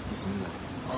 بسم الله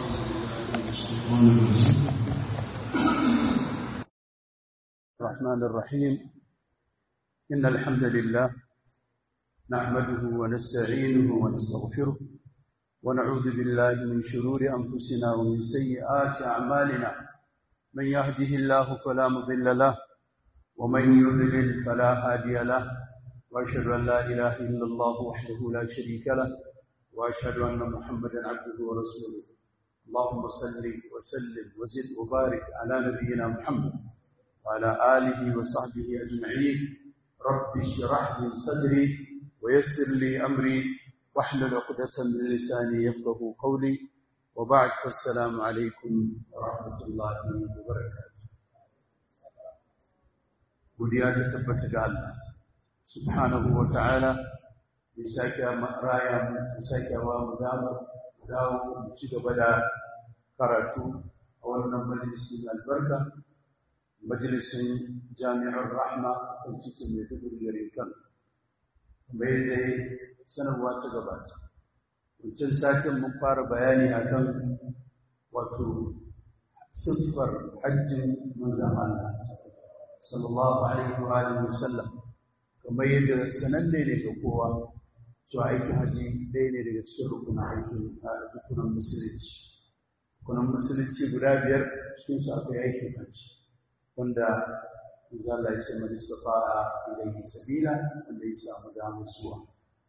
الرحمن الرحيم إن الحمد لله نحمده ونستعينه ونستغفره ونعوذ بالله من شرور أنفسنا ومن سيئات أعمالنا من يهده الله فلا مضل له ومن يضلل فلا هادي له وأشهد أن لا إله إلا الله وحده لا شريك له وأشهد أن محمدا عبده ورسوله اللهم صل وسلم وزد وبارك على نبينا محمد وعلى آله وصحبه أجمعين رب اشرح لي صدري ويسر لي أمري واحلل عقدة من لساني يفقه قولي وبعد فالسلام عليكم ورحمة الله وبركاته godiya ta tabbata ga Allah subhanahu wa ta'ala ya sake raya mu ya sake wa mu dama dawo mu ci gaba da karatu a wannan majalisi mai albarka majalisin jami'ar rahma a cikin mai dubu gare kan kamar yadda sanarwa ta gabata wancan satin mun fara bayani akan wato siffar hajjin manzan Allah sallallahu alaihi wa alihi wasallam kamar yadda sananne ne ga kowa to aikin haji ɗaya ne daga cikin rukunin aikin rukunin musulunci rukunin musulunci guda biyar cikin su akwai aikin haji wanda manzo Allah ya ce man istata'a ilayhi sabila wanda ya samu damar zuwa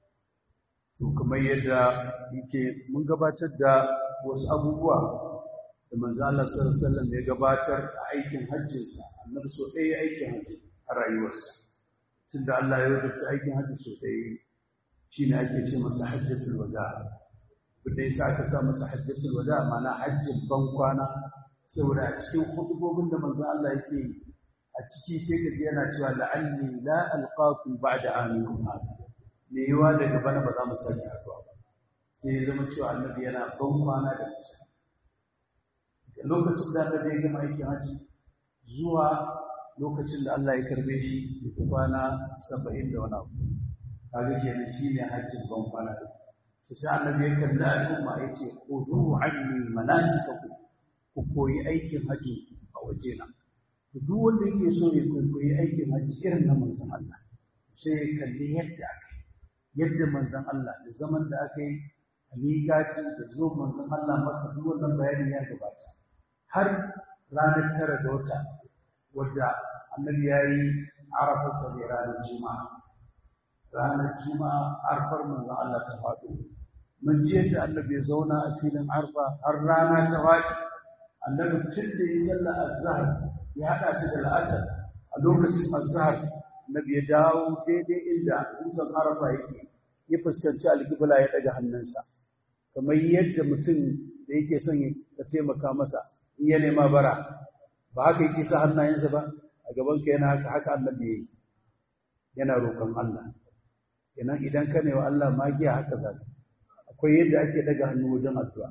to kamar yadda yake mun gabatar da wasu abubuwa da manzo Allah sallallahu alaihi wasallam ya gabatar a aikin hajjinsa annabi so ɗaya aikin hajji a rayuwarsa tunda Allah ya rubuta aikin hajji so ɗaya shine ake ce masa hajjatul wada wanda yasa aka sa masa hajjatul wada ma'ana hajjin ban kwana saboda a cikin hudubobin da manzo Allah yake yi a ciki sai ka ji yana cewa la'alli la alqakum ba'da amikum hada me yawa daga bana ba za mu sake haɗuwa ba sai ya zama cewa annabi yana ban kwana da musa lokacin da annabi ya gama aikin haji zuwa lokacin da Allah ya karbe shi da kwana saba'in da wani abu kaga kenan shine hajjin ban kwana da sai annabi ya kalli al'umma ya ce khudu anni manasikakum ku koyi aikin haji a waje na duk wanda yake so ya koyi aikin haji irin na manzon Allah sai ya kalli yadda aka yadda manzon Allah da zaman da aka yi a miƙaci da zo manzon Allah maka duk wannan bayani ya gabata har ranar tara da wata wadda annabi ya yi arafa sabi ranar juma'a ranar juma'a arfar manzon Allah ta faɗo mun ji yadda annabi ya zauna a filin arfa har rana ta faɗi annabi tun da ya sallar azhar ya haɗa ta da la'asar a lokacin azhar annabi ya dawo daidai inda dutsen arafa yake ya fuskanci alƙibla ya ɗaga hannunsa kamar yadda mutum da yake son ya taimaka masa in ya nema bara ba haka yake sa hannayensa ba a gaban ka yana haka haka annabi yayi yana roƙon Allah kenan idan ka ne wa Allah magiya haka zaka akwai yadda ake daga hannu wajen addu'a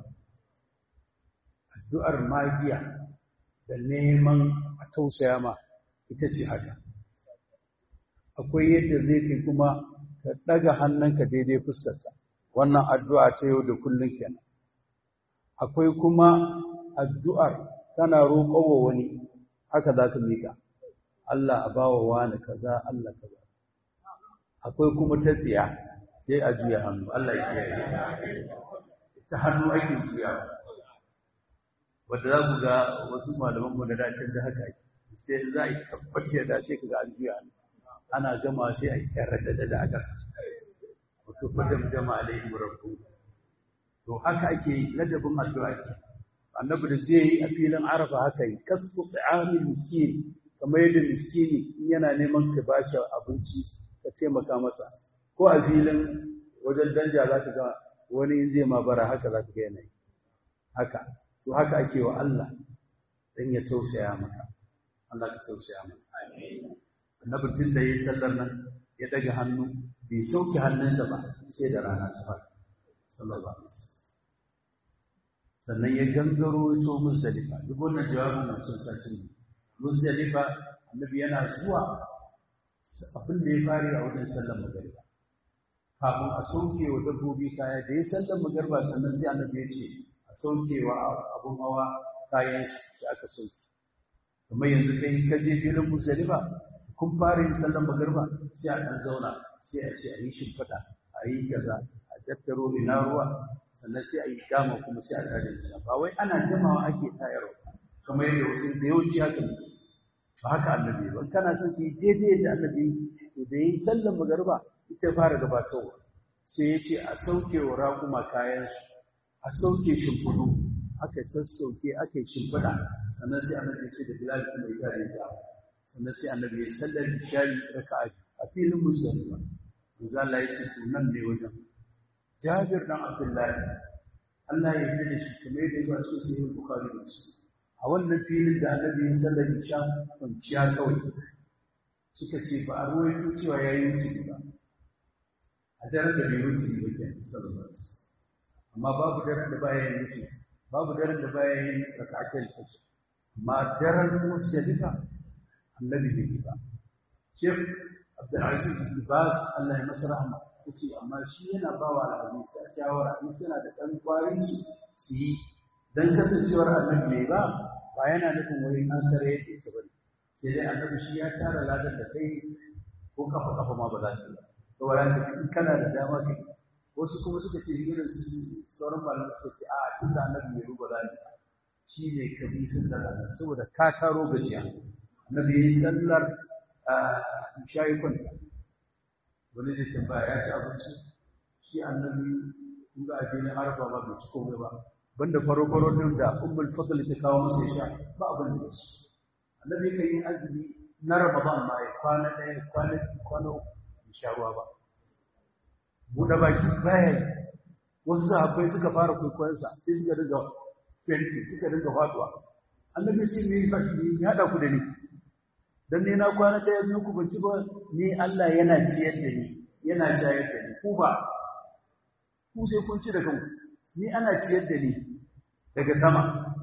addu'ar magiya da neman a tausaya ma ita ce haka akwai yadda zai kai kuma ka daga hannunka daidai fuskarka wannan addu'a ta yau da kullun kenan akwai kuma addu'ar kana roƙowa wani haka za ka miƙa Allah a bawa wani kaza Allah kaza akwai kuma ta tsiya sai a juya hannu Allah ya kiyaye ta hannu ake juya wanda za ku ga wasu malaman mu da dacin da haka sai za a yi tabbace da sai kaga an juya hannu ana gama sai a yi tarada da aka wato fadam jama alaihim rabbu to haka ake ladabin addu'a ke annabi da zai yi a filin arafa haka yi kasfu ta'amil miskin kamar yadda miskini yana neman ka bashi abinci ka taimaka masa ko a filin wajen danja za ka ga wani in zai ma bara haka za ka ga yanayi haka to haka ake wa Allah dan ya tausaya maka Allah ka tausaya maka annabi tun da yayi sallar nan ya daga hannu bai sauke hannunsa ba sai da rana ta fara sallallahu alaihi wasallam sannan ya gangaro ya to Muzdalifa duk wannan jawabin na sun sace ne Muzdalifa annabi yana zuwa abin da ya fare a wajen sallar magariba kafin a sauke wa dabbobi kaya da ya sallar magariba sannan sai annabi ya ce a saukewa abun hawa kayan shi aka sauke kamar yanzu kai ka je filin musdalifa kun fara yin sallan magarba sai a ɗan zauna sai a ce a yi shimfiɗa a yi kaza a tattaro ina ruwa sannan sai a yi dama kuma sai a tada shi ba wai ana jamawa ake tayarwa kamar yadda wasu da yawanci haka ne ba haka annabi ba kana son ki daidai da annabi to da yi sallan magarba ita fara gabatarwa sai ya ce a sauke wa raƙuma kayansu a sauke shimfiɗu aka sassauke aka yi shimfiɗa sannan sai annabi ya ce da bilal kuma ya tare da sannan sai annabi ya sallar isha'i raka'a a filin musulma manzo Allah ya ce to nan ne wajen Jabir dan Abdullahi Allah ya yarda da shi kamar yadda ya ce sai Bukhari da Muslim a wannan filin da annabi ya sallar isha kwanciya kawai suka ce ba a ruwaito cewa ya yi wuce ba a daren da bai wuce ba ke sallallahu alaihi amma babu daren da baya yin wuce babu daren da baya yin raka'atul fajr amma daren musdalifa annabi bai yi ba Sheikh Abdulaziz bin Baz Allah ya masa rahma yace amma shi yana ba wa al'aziz sa shawara in suna da dan kwari su su yi dan kasancewar annabi bai ba ba yana nufin wani an sare yake ta bane sai dai annabi shi ya tara ladan da kai ko kafa kafa ma ba za ka yi to wala in kana da dama kai wasu kuma suka ce irin su sauran malamai suka ce a tun da annabi bai ruba za shi ne ka bi sun da saboda ka taro gajiya annabi ya yi sallar shayi kwanta wani zai tambaya ya ci abinci shi annabi kun ga abin harba ba bai ci komai ba banda faro-faro din da ummul fadl ta kawo masa ya sha ba abin da shi annabi kan yi azumi na ramadan ma ya kwana ɗaya kwana kwana uku sha ruwa ba buɗe baki baya wasu sahabbai suka fara kwaikwayonsa sai suka dinga fenti suka dinga faduwa annabi ce me ba shi ya haɗa ku da ni dan ne na kwana ɗaya biyu ku banci ba ni Allah yana ciyar da ni yana shayar da ni ku ba ku sai kun ci da kanku ni ana ciyar da ni daga sama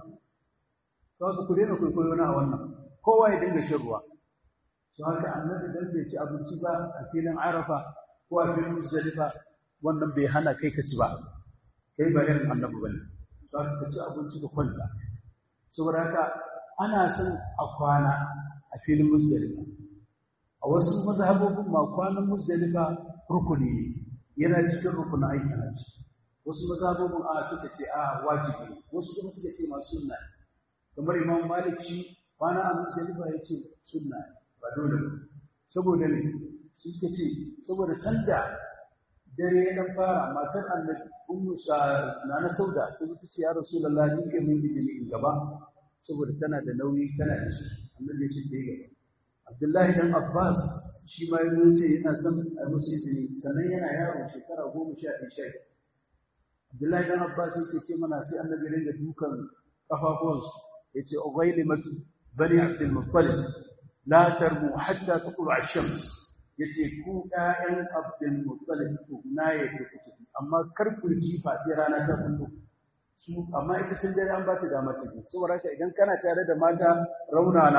kawai ku daina kwaikwayo na a wannan kowa ya dinga shan ruwa to haka annabi dan bai ci abinci ba a filin arafa ko a filin musdalifa wannan bai hana kai ka ci ba kai ba irin annabi bane to haka ka ci abinci ka kwanta saboda haka ana son a kwana a filin musdalifa a wasu mazhabobin ma kwanan musdalifa rukuni ne yana cikin rukunin aikin hajji wasu mazhabobin a suka ce a wajibi wasu kuma suka ce ma sunna kamar imam malik shi kwana a musdalifa ya ce sunna ba dole ba saboda ne su suka ce saboda sanda dare ya dan fara matar annabi ummu na na sauda ta ta ce ya rasulullahi ni kai mun izini in gaba saboda tana da nauyi tana da shi annabi ya ce ta yi gaba abdullahi dan abbas shi ma ya ce yana son a musu izini sannan yana yaro shekara goma sha ɗaya sha abdullahi dan abbas yake ce mana sai annabi ringa dukan kafafuwansu ya ce ugailimatu bani abdul muttalib la tarmu hatta tatlu ash-shams yace ku ƴaƴan abdul muttalib ku na yake kuke amma kar ku jifa sai rana ta kullu su amma ita tun dare an ba ta dama ta saboda haka idan kana tare da mata raunana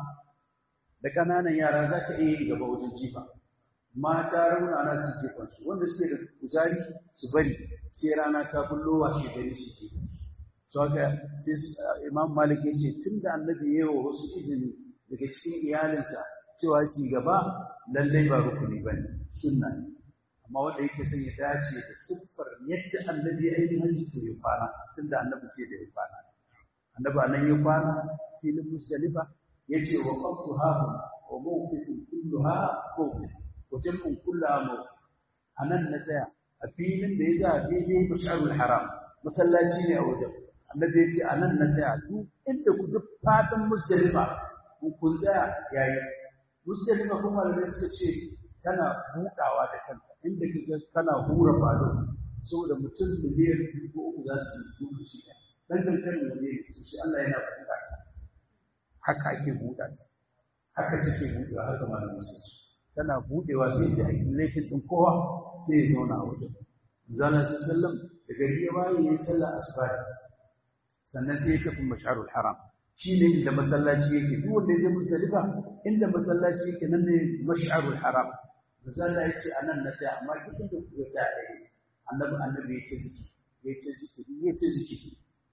da kananan yara za ka iya yi gaba wajen jifa mata raunana su jefan su wanda suke da kuzari su bari sai rana ta kullo wa shi gari su jefan su so haka sai imam malik ya ce tun da annabi ya yi wa wasu izini daga cikin iyalinsa cewa su gaba lallai ba rukuni ba ne sunna ne amma wanda yake son ya dace da siffar yadda annabi ya yi hajji to ya kwana tun da annabi sai da ya kwana annabi anan ya kwana filin musdalifa ya ce wa qaftu hahu wa mawqifin kulluha mawqif wa jam'un kullaha mawqif anan na tsaya a filin da ya za a daidai mash'arul haram masallaci ne a wajen annabi ya ce anan na tsaya duk inda ku duk fatan musdalifa kun tsaya yayi musdalifa kuma malamai suka ce kana buɗawa da kanka inda kaga kana hura falo saboda mutum miliyan biyu ko uku za su yi duka shi ɗan dankalin waje ne su shi Allah yana buɗa ta haka ake buɗa ta haka take buɗewa haka malamai sun ce tana buɗewa sai ta accumulated ɗin kowa sai ya zauna a wajen zana sai sallam da gari ya bayi ya yi sallah asuba sannan sai ya tafi masharul haram shi ne inda masallaci yake duk wanda ya je musdalifa inda masallaci yake nan ne mash'arul haram misali ya ce anan na sai amma duk inda kuka sa ɗaya annabi annabi ya ce ziki ya ce zikiri ya ce zikiri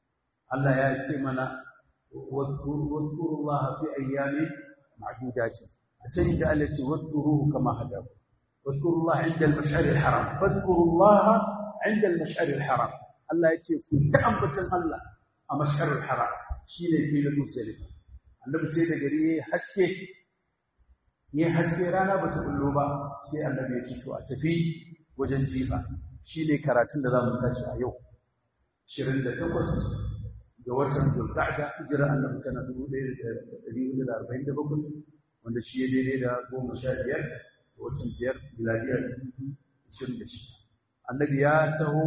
Allah ya ce mana واذكروا في أيام معدودات أتجد التي واذكروه كما هداكم واذكروا الله عند المشعر الحرام فاذكروا الله عند المشعر الحرام الله يتي كنت أنبتا الله مشعر الحرام شيء في المسلمة annabi sai da gari yayi haske yayi haske rana bata kullo ba sai annabi ya ce to a tafi wajen jifa shine karatun da zamu tashi a yau 28 ga watan Zulqa'da hijira annabi sana 1447 wanda shi ya daidai da 15 ga watan biyar miladiya 26 annabi ya taho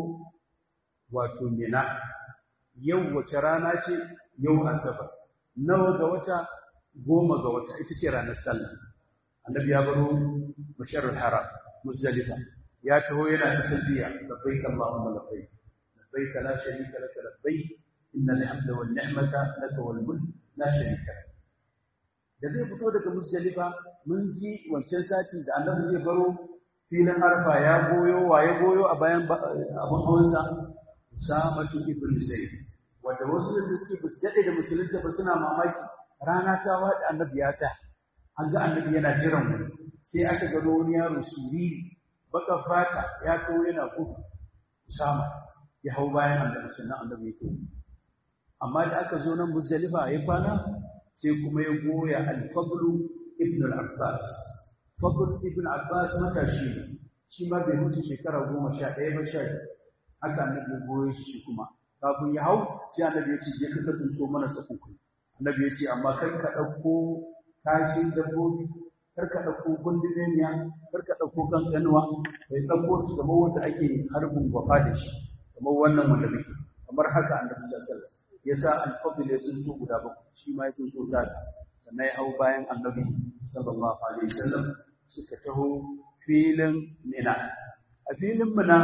wato mina yau wace rana ce yau asabar nawa ga wata goma ga wata ita ce ranar sallah annabi ya baro masharul haram muzdalifa ya taho yana ta talbiya labbaik allahumma labbaik labbaik la sharika lak labbaik innal hamda wan ni'mata lak wal mulk la sharika lak da zai fito daga muzdalifa mun ji wancan satin da annabi zai baro filin arfa ya goyo waye goyo a bayan abun hawansa usamatu ibn zaid wanda wasu da suke ba su daɗe da musulunta ba suna mamaki rana ta waɗa annabi ya tsaya an ga annabi yana jiran mu sai aka gano wani yaro suriri baka fata ya to yana gudu usama ya hau bayan annabi sannan annabi ya kawo amma da aka zo nan muzdalifa ya kwana sai kuma ya goya al-fadl ibn al-abbas fadl ibn abbas matashi ne shi ma bai wuce shekara goma sha ɗaya ba sha haka annabi ya goyo shi kuma kafin ya hau sai annabi ya ce je ka kasanto mana tsakuku annabi ya ce amma kar ka ɗauko kashin dabbobi kar ka ɗauko gundumemiya kar ka ɗauko kankanuwa bai ɗauko su kamar wanda ake harbin gwafa da shi kamar wannan wanda muke kamar haka annabi sallallahu alaihi wasallam ya sa alfadl ya tsinto guda bakwai shi ma ya tsinto tasa sannan ya hau bayan annabi sallallahu alaihi wasallam suka taho filin mina a filin mina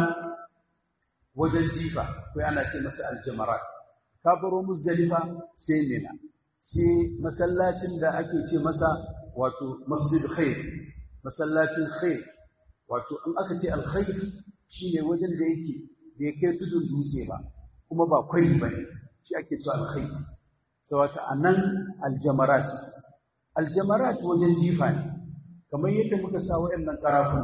wajen jifa kai ana ce masa aljamarat ka baro muzdalifa sai mina sai masallacin da ake ce masa wato masjid khair masallacin khair wato in aka ce alkhair shine wajen da yake da yake tudun dutse ba kuma ba kwari bane shi ake cewa alkhair sawata anan aljamarat aljamarat wajen jifa ne kamar yadda muka sa wayannan karafun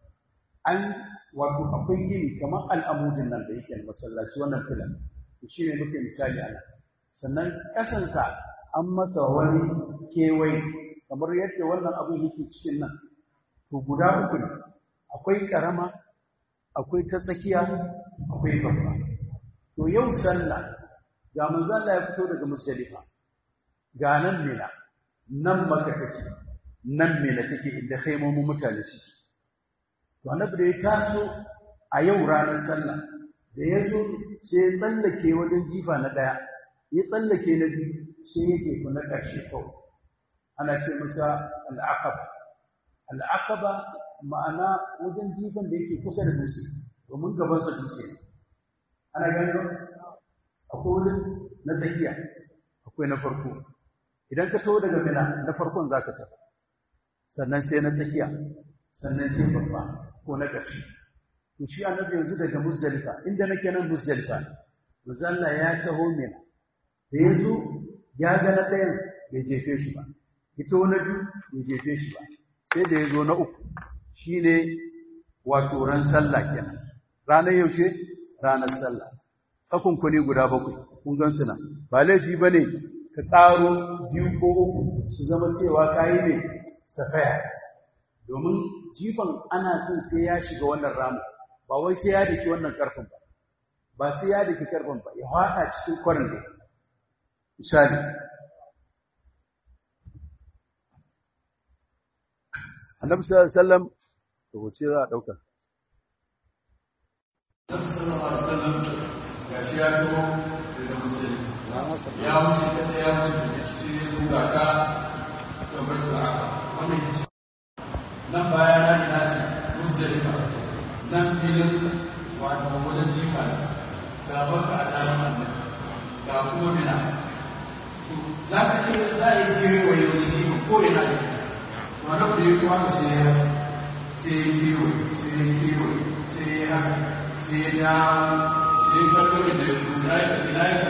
an wato akwai gini kamar al'amudin nan da yake masallaci wannan filan shi ne muke misali ana sannan ƙasansa an masa wani kewaye kamar yadda wannan abin yake cikin nan to guda uku ne akwai ƙarama akwai ta tsakiya akwai babba to yau sallah ga manzala ya fito daga musdalifa ga nan mina nan maka take nan mina take inda khaimomin mutane suke to annabi da ya taso a yau ranar sallah da ya zo sai ya tsallake wajen jifa na daya ya tsallake na biyu sai ya jefa na ƙarshe kawai ana ce masa al'aqaba al'aqaba ma'ana wajen jifan da yake kusa da dutse domin gabansa dutse ana gani akwai wurin na tsakiya akwai na farko idan ka taho daga mina na farkon za ka tafi sannan sai na tsakiya sannan sai babba ko na ƙarshe to shi annabi yanzu daga musdalifa inda nake nan musdalifa musalla ya taho mina da ya zo ya ga na ɗayan bai jefe shi ba ito na biyu bai jefe shi ba sai da ya zo na uku shine wato ran sallah kenan ranar yaushe ranar sallah tsakon kuni guda bakwai kun gan su nan ba laifi ba ne ka ƙaro biyu ko uku su zama cewa kayi ne safaya domin jifan ana son sai ya shiga wannan ramu ba wai sai ya daki wannan karfin ba ba sai ya daki karfin ba ya haɗa cikin kwarin ne misali annabi sallallahu alaihi wasallam to hoce za a dauka annabi sallallahu alaihi wasallam gashi ya zo daga musulmi ya wuce kada ya wuce da cikin zuga ka kamar da wannan nan baya na ina ce musdalifa nan filin wato wajen jifa ga baka a dama nan ga kuma mina za ka ce za a yi kewaye wani ne ko ina ne wani abu da ya tuwa ka sai ya sai ya kewaye sai ya kewaye sai ya haka sai ya dawo sai ya karkar da ya tuwa ina ya kalla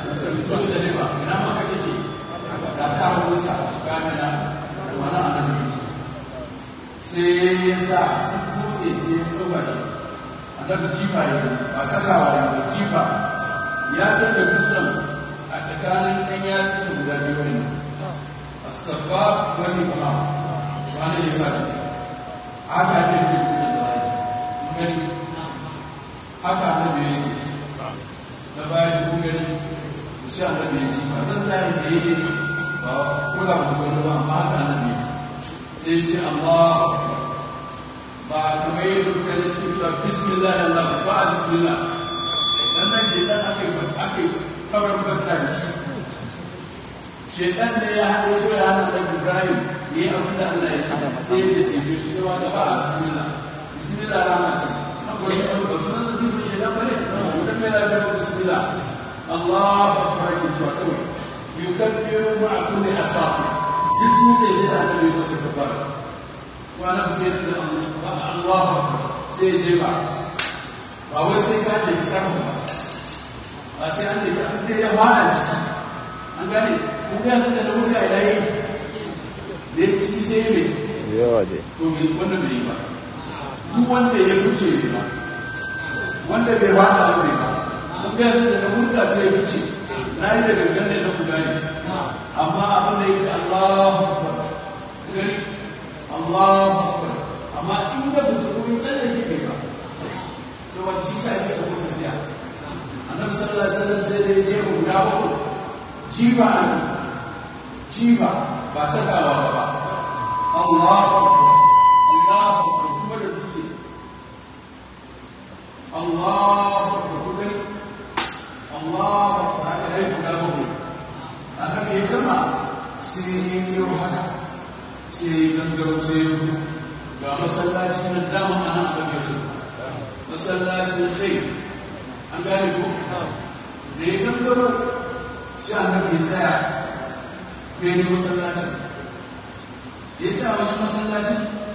suka fito da riba ina ma kake ke ga kawo musa ga mina wani annabi sai ya sa dutse sai ya ɗauka shi annabi jifa ya ba sakawa ya ba jifa ya saka dutsen a tsakanin ɗan yatsu su guda biyu ne asabba wani ba wani ya sa dutse haka ne da dutsen da gani haka annabi ya yi na bayan gani sai annabi ya yi ba dan sai da yake ba kula da gani ba amma haka annabi sai ce Allah ba kamar yadda mutane suke cewa bismillah Allah ba a bismillah dan nan ke dan aka yi aka yi kawar bata da shi shedan ne ya haɗe so ya hana da Ibrahim yi abin da Allah ya sa sai ya ce bi shi wa ba a bismillah bismillah rama ce akwai shi ba sunan da duk shedan bane dan me la ta bismillah Allah akbar ki cewa kawai yukabbiru ma'a kulli asati duk mutai sai da annabi masa kafara وانا بسير الله sai je ba ba wai sai ka da karfa ba ba sai an da an da ya fara ci an gane ko ga nan da wuri a yayi da ci sai me yawa je to me wanda bai ba duk wanda ya fice ne ba wanda bai fara aure ba ko ga nan da wuri sai ya fice na yi da gangan ne na ku gane amma abin da yake Allahu akbar gani Allahu akbar amma in da ba su koyi tsalle ke kai ba sai wani shi sa yake da kuma tafiya annabi sallallahu alaihi wasallam sai da je mu da ba jiba an jiba ba sakawa ba Allahu akbar Allahu akbar kuma da duce Allahu akbar kuma Allahu akbar haka dai guda ba annabi ya kama sai ya yi haka sai gangaro sai ya ga masallaci na dama a nan da su masallacin kai an gane ko da ya gangaro sai annabi ya tsaya ya yi masallacin ya tsaya wajen masallacin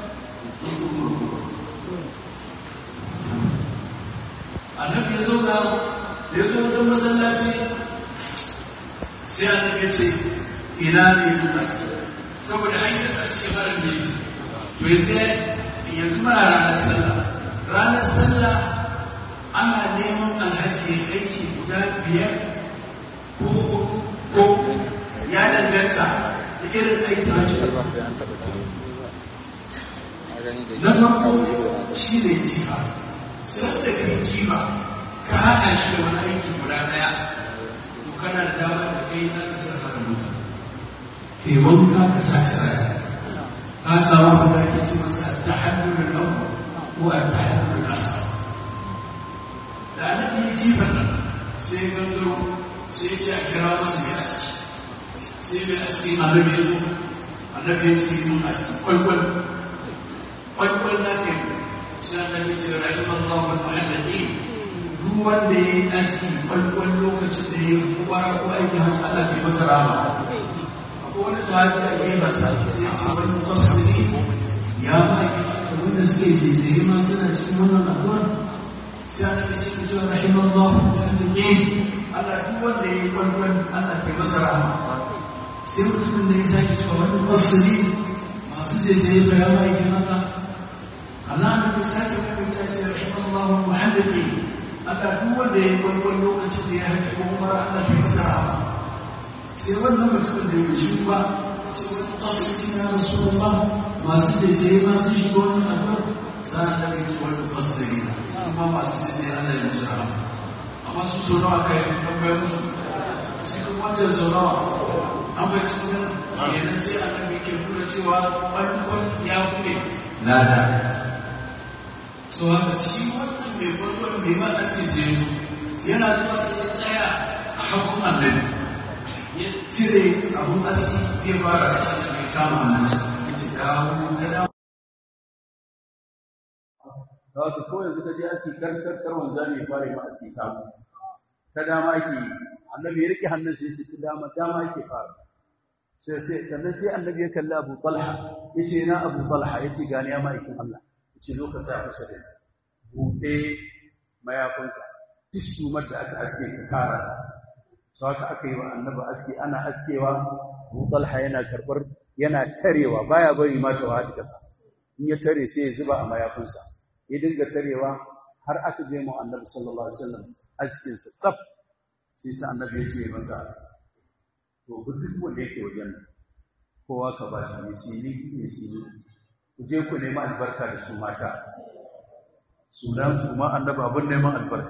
annabi ya zauna da ya zo wajen masallaci sai annabi ya ce ina ne ya saboda hanyar a ce mara ne to yanzu yanzu muna ranar sallah ranar sallah ana neman alhaji ya aiki guda biyar ko hudu ko ya danganta da irin aikin hajji na farko shi ne jifa sau da kai jifa ka haɗa shi da wani aiki guda ɗaya to kana da dama da kai za ka tsara haka mutu ke wanka ka sa tsara ka samu abin da ake ce masa ta hannun nan ko a ta hannun nasa da annabi ya jifa nan sai gangaro sai ya ce a kira masa mai aski sai mai aski annabi ya zo annabi ya ce mun aski kwalkwal kwalkwal na kai sai annabi ya ce rahimallahu al-muhalladin duk wanda ya yi aski kwalkwal lokacin da ya yi kubara ko aikin hajji Allah bai masa rama wani sahabi a yi masa sai ce wani fasiri ya ba ki wanda suke zaizaye ma suna cikin wannan addu'ar sai aka sai ta ce rahimallah ne Allah duk wanda ya yi kwalkwal Allah ke masa rahama sai mutumin da ya sake cewa wani fasiri masu zaizaye ba ya ba ki haka Allah na bi sake mai ta ce rahimallah muhammadi Allah duk wanda ya yi kwalkwal lokacin da ya hajji ko umara Allah ke masa rahama sai wannan mutumin da ya shi ba ce wani fasiri na rasulullah masu sai masu shiga wani abu sa'an da ya ce wani fasiri na kuma masu sai Allah ya musu rahama amma su so nawa kai tambayar musu sai kuma wancan so nawa an bai cikin yana sai annabi ke nuna cewa farkon ya kuɗe lada so haka shi wannan mai farkon mai ma asiri sai yana zuwa sai tsaya a hakun annabi ya cire abun aski zai fara sa da mai kama nan shi ya ce dawo na dawo da wata ko yanzu ka je aski karkar karwan zami ya fara ma aski kamu ta dama ake yi annabi ya rike hannun sai ya ce ta dama dama ake fara sai sai sannan sai annabi ya kalli abu talha ya ce na abu talha ya ce gani ya ma'aikin allah ya ce zo ka sa kusa da buɗe mayafinka duk sumar da aka aske ka kara sau haka aka yi wa annabi aski ana askewa Abu Talha yana karɓar yana tarewa baya bari ma ta wadi kasa in ya tare sai ya zuba a mayafinsa ya dinga tarewa har aka je mu annabi sallallahu alaihi wasallam askin sa tsaf sai sa annabi ya ce masa to duk wanda yake wajen kowa ka ba shi misili misili ku je ku nemi albarka da su mata sunan su ma annabi abin neman albarka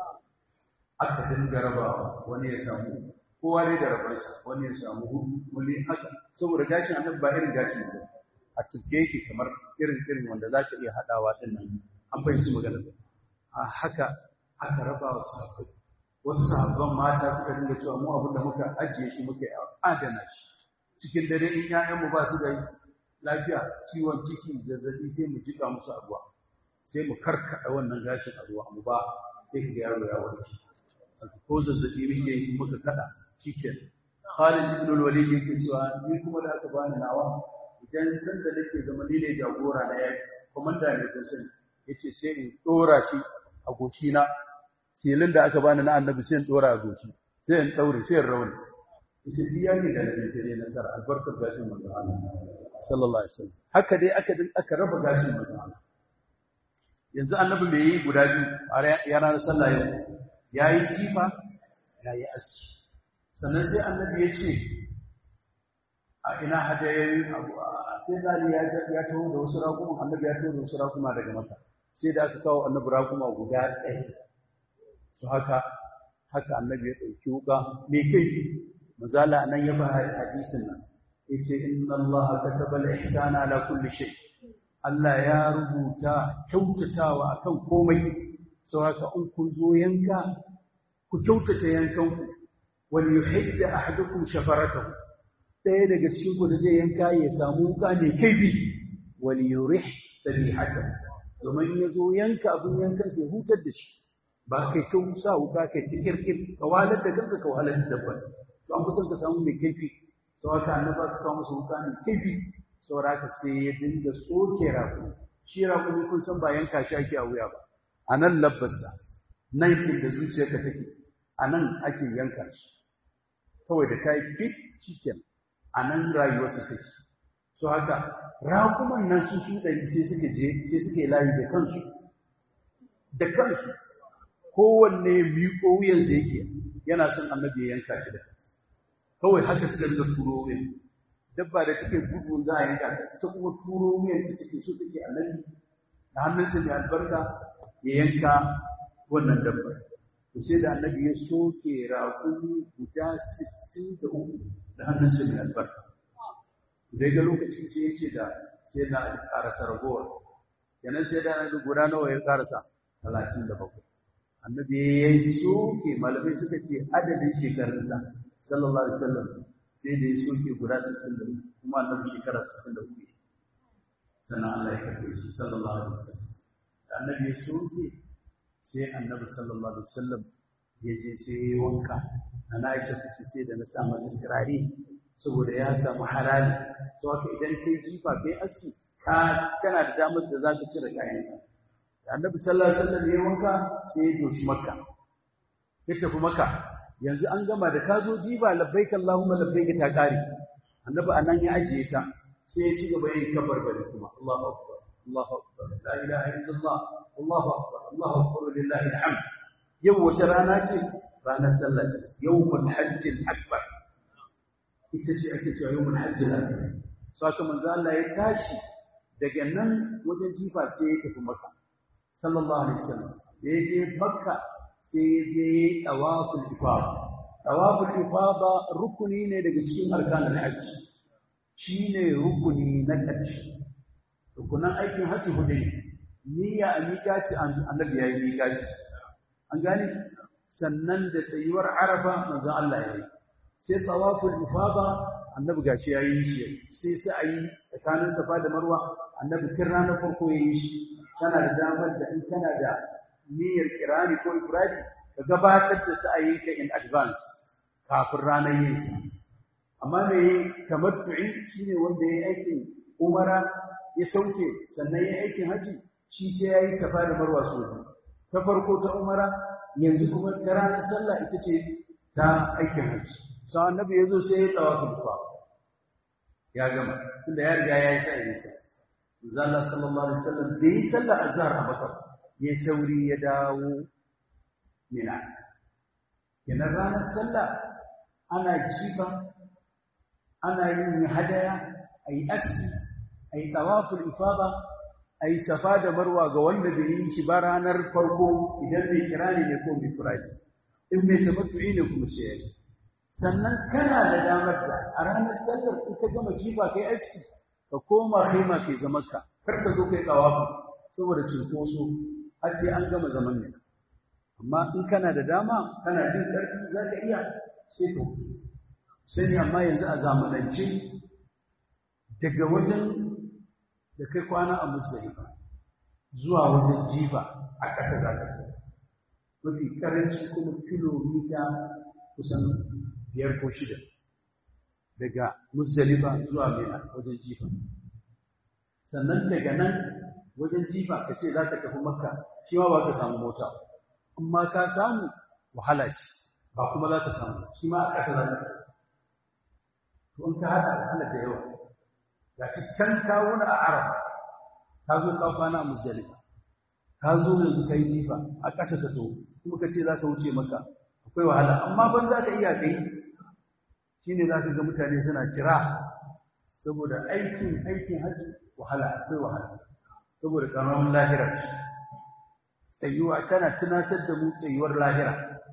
aka dinga rabawa wani ya samu kowa ne da rabansa wani ya samu hudu wani haka saboda gashin annabi ba irin gashin ba a tuke yake kamar irin irin wanda za ka iya haɗawa ɗin nan an fahimci magana a haka aka raba wa sahabbai wasu sahabban mata suka dinga cewa mu abin da muka ajiye shi muka adana shi cikin dare in 'ya'yanmu ba su da lafiya ciwon ciki zazzabi sai mu jika musu a ruwa sai mu karkada wannan gashin a ruwa mu ba sai ka ga yaro ya warke ko zazzabi muke yi muka kada shikenan Khalid ibn al-Walid yake cewa ni kuma da aka bani nawa idan san da nake zama ni ne jagora na yaki komanda ne kun sani yace sai in dora shi a goshi na silin da aka bani na annabi sai in dora a goshi sai in daure sai in rauni yace biya ne da nabi sai nasara albarkar gashin manzo Allah sallallahu alaihi wasallam haka dai aka aka raba gashin manzo Allah yanzu annabi me yi guda biyu a ranar sallah yau yayi jifa yayi aski sannan sai annabi ya ce a ina hadayoyi abu sai zali ya ya taho da wasu raƙuma annabi ya taho da wasu raƙuma daga maka sai da aka kawo annabi raƙuma guda ɗaya su haka haka annabi ya ɗauki wuƙa me kai mazala nan ya fara hadisin nan yace inna allaha kataba al-ihsana ala kulli shay Allah ya rubuta kyautatawa akan komai saboda in kun zo yanka ku kyautata yankanku wal yuhidda ahadukum shafaratahu ɗaya daga cikin ku da zai yanka ya samu wuka ne kaifi wal yurih tabihatahu domin ya zo yanka abin yankan sai hutar da shi ba kai ta sa wuka kai ta kirkir ka walar da kanka ka walar da dabba to an kusan ka samu mai kaifi sau haka annaba ka kawo musu wuka mai kaifi saboda haka sai ya dinga soke raƙumi shi raƙumi kun san ba yanka shi ake a wuya ba a nan labbarsa nan inda zuciyarka take a nan ake yanka shi kawai da ta yi fit cikin a nan rayuwarsa take so haka raƙuman nan su su ɗari sai suka je sai suka yi layi da kansu da kansu kowanne miƙo wuyansa yake yana son annabi ya yanka shi da kansa kawai haka suka dinga turo wuyan dabba da take gudu za a yanka ta kuma turo wuyan ta take so take annabi da hannunsa mai albarka ya yanka wannan dabbar to sai da annabi ya soke raƙumi guda 63 da hannunsa mai albarka dai ga lokacin sai ya ce da sai na ƙarasa ragowar yanan sai da annabi guda nawa ya ƙarasa 37 annabi ya yi soke malamai suka ce adadin shekarunsa sallallahu alaihi wasallam sai da ya soke guda 63 kuma annabi shekara 63 sannan Allah ya karbe shi sallallahu alaihi wasallam da annabi ya soke sai annabi sallallahu alaihi wasallam ya je sai ya wanka na Aisha ta ce sai da na sa masa turare saboda ya samu halali to haka idan kai jifa kai aski ka kana da damar da zaka cire kayan da annabi sallallahu alaihi wasallam ya wanka sai ya doshi makka ya tafi makka yanzu an gama da ka zo jiba labbaik allahumma labbaik ta kare annabi anan ya ajiye ta sai ya ci gaba yin kabar bari kuma Allahu akbar Allahu akbar la ilaha illallah Allahu akbar Allahu akbar lillahi alhamd yau wace rana ce ranar sallah ce yawmul hajjil akbar ita ce ake cewa yawmul hajjil akbar saka manzo Allah ya tashi daga nan wajen jifa sai ya tafi makka sallallahu alaihi wasallam da ya je makka sai ya je tawaful ifada tawaful ifada rukuni ne daga cikin arkanul hajji shine rukuni na ƙarshe rukunan aikin hajji hudu ne niyya a miƙaci annabi ya yi miƙaci an gane sannan da tsayuwar arafa manzon Allah ya yi sai tawaful ifada annabi gashi ya yi shi sai sa'ayi tsakanin safa da marwa annabi tun ranar farko ya yi shi kana da damar da in kana da niyyar kirani ko ifradi ka gabatar da sa'ayinka in advance kafin ranar yin sa amma me tamattu'i shine wanda yayi aikin umara ya sauke sannan yayi aikin haji shi sai yayi safa da marwa so ta farko ta umara yanzu kuma ta ranar sallah ita ce ta aikin hajji sai annabi ya zo sai ya tawaful fa ya gama tunda ya riga ya yi sa yi sa manzo Allah sallallahu alaihi wasallam da yi sallar azhar a Makka ya sauri ya dawo Mina kenan ranar sallah ana jifa ana yin hadaya ayi aski ayi tawaful ifada ayi safa da marwa ga wanda bai yi shi ba ranar farko idan bai kirani ne ko bai furaji in mai tamattu'i ne kuma sai yayi sannan kana da damar da a ranar sallar in ka gama jifa kai aski ka koma khima kai zaman ka kar ka zo kai tawafu saboda cinkoso har sai an gama zaman ne amma in kana da dama kana jin ƙarfi za ka iya sai ka wuce sani amma yanzu a zamanance daga wajen da kai kwana a musdalifa zuwa wajen jifa a ƙasa za ka zo mafi ƙaranci kuma kilomita kusan biyar ko shida daga musdalifa zuwa mina wajen jifa sannan daga nan wajen jifa ka ce za ka tafi makka shi ma ba ka samu mota amma ka samu wahala ce ba kuma za ka samu shi ma a ƙasa za ka to in ka haɗa wahala da yawa ga shi can ka wuni a arafa ka zo ka kwana a musdalifa ka zo yanzu ka yi jifa a ƙasa ka to kuma ka ce za ka wuce maka akwai wahala amma ban za ka iya kai shi ne za ka ga mutane suna kira saboda aikin aikin hajji wahala akwai wahala saboda ƙaramin lahira ce tsayuwa tana tunasar da mu tsayuwar lahira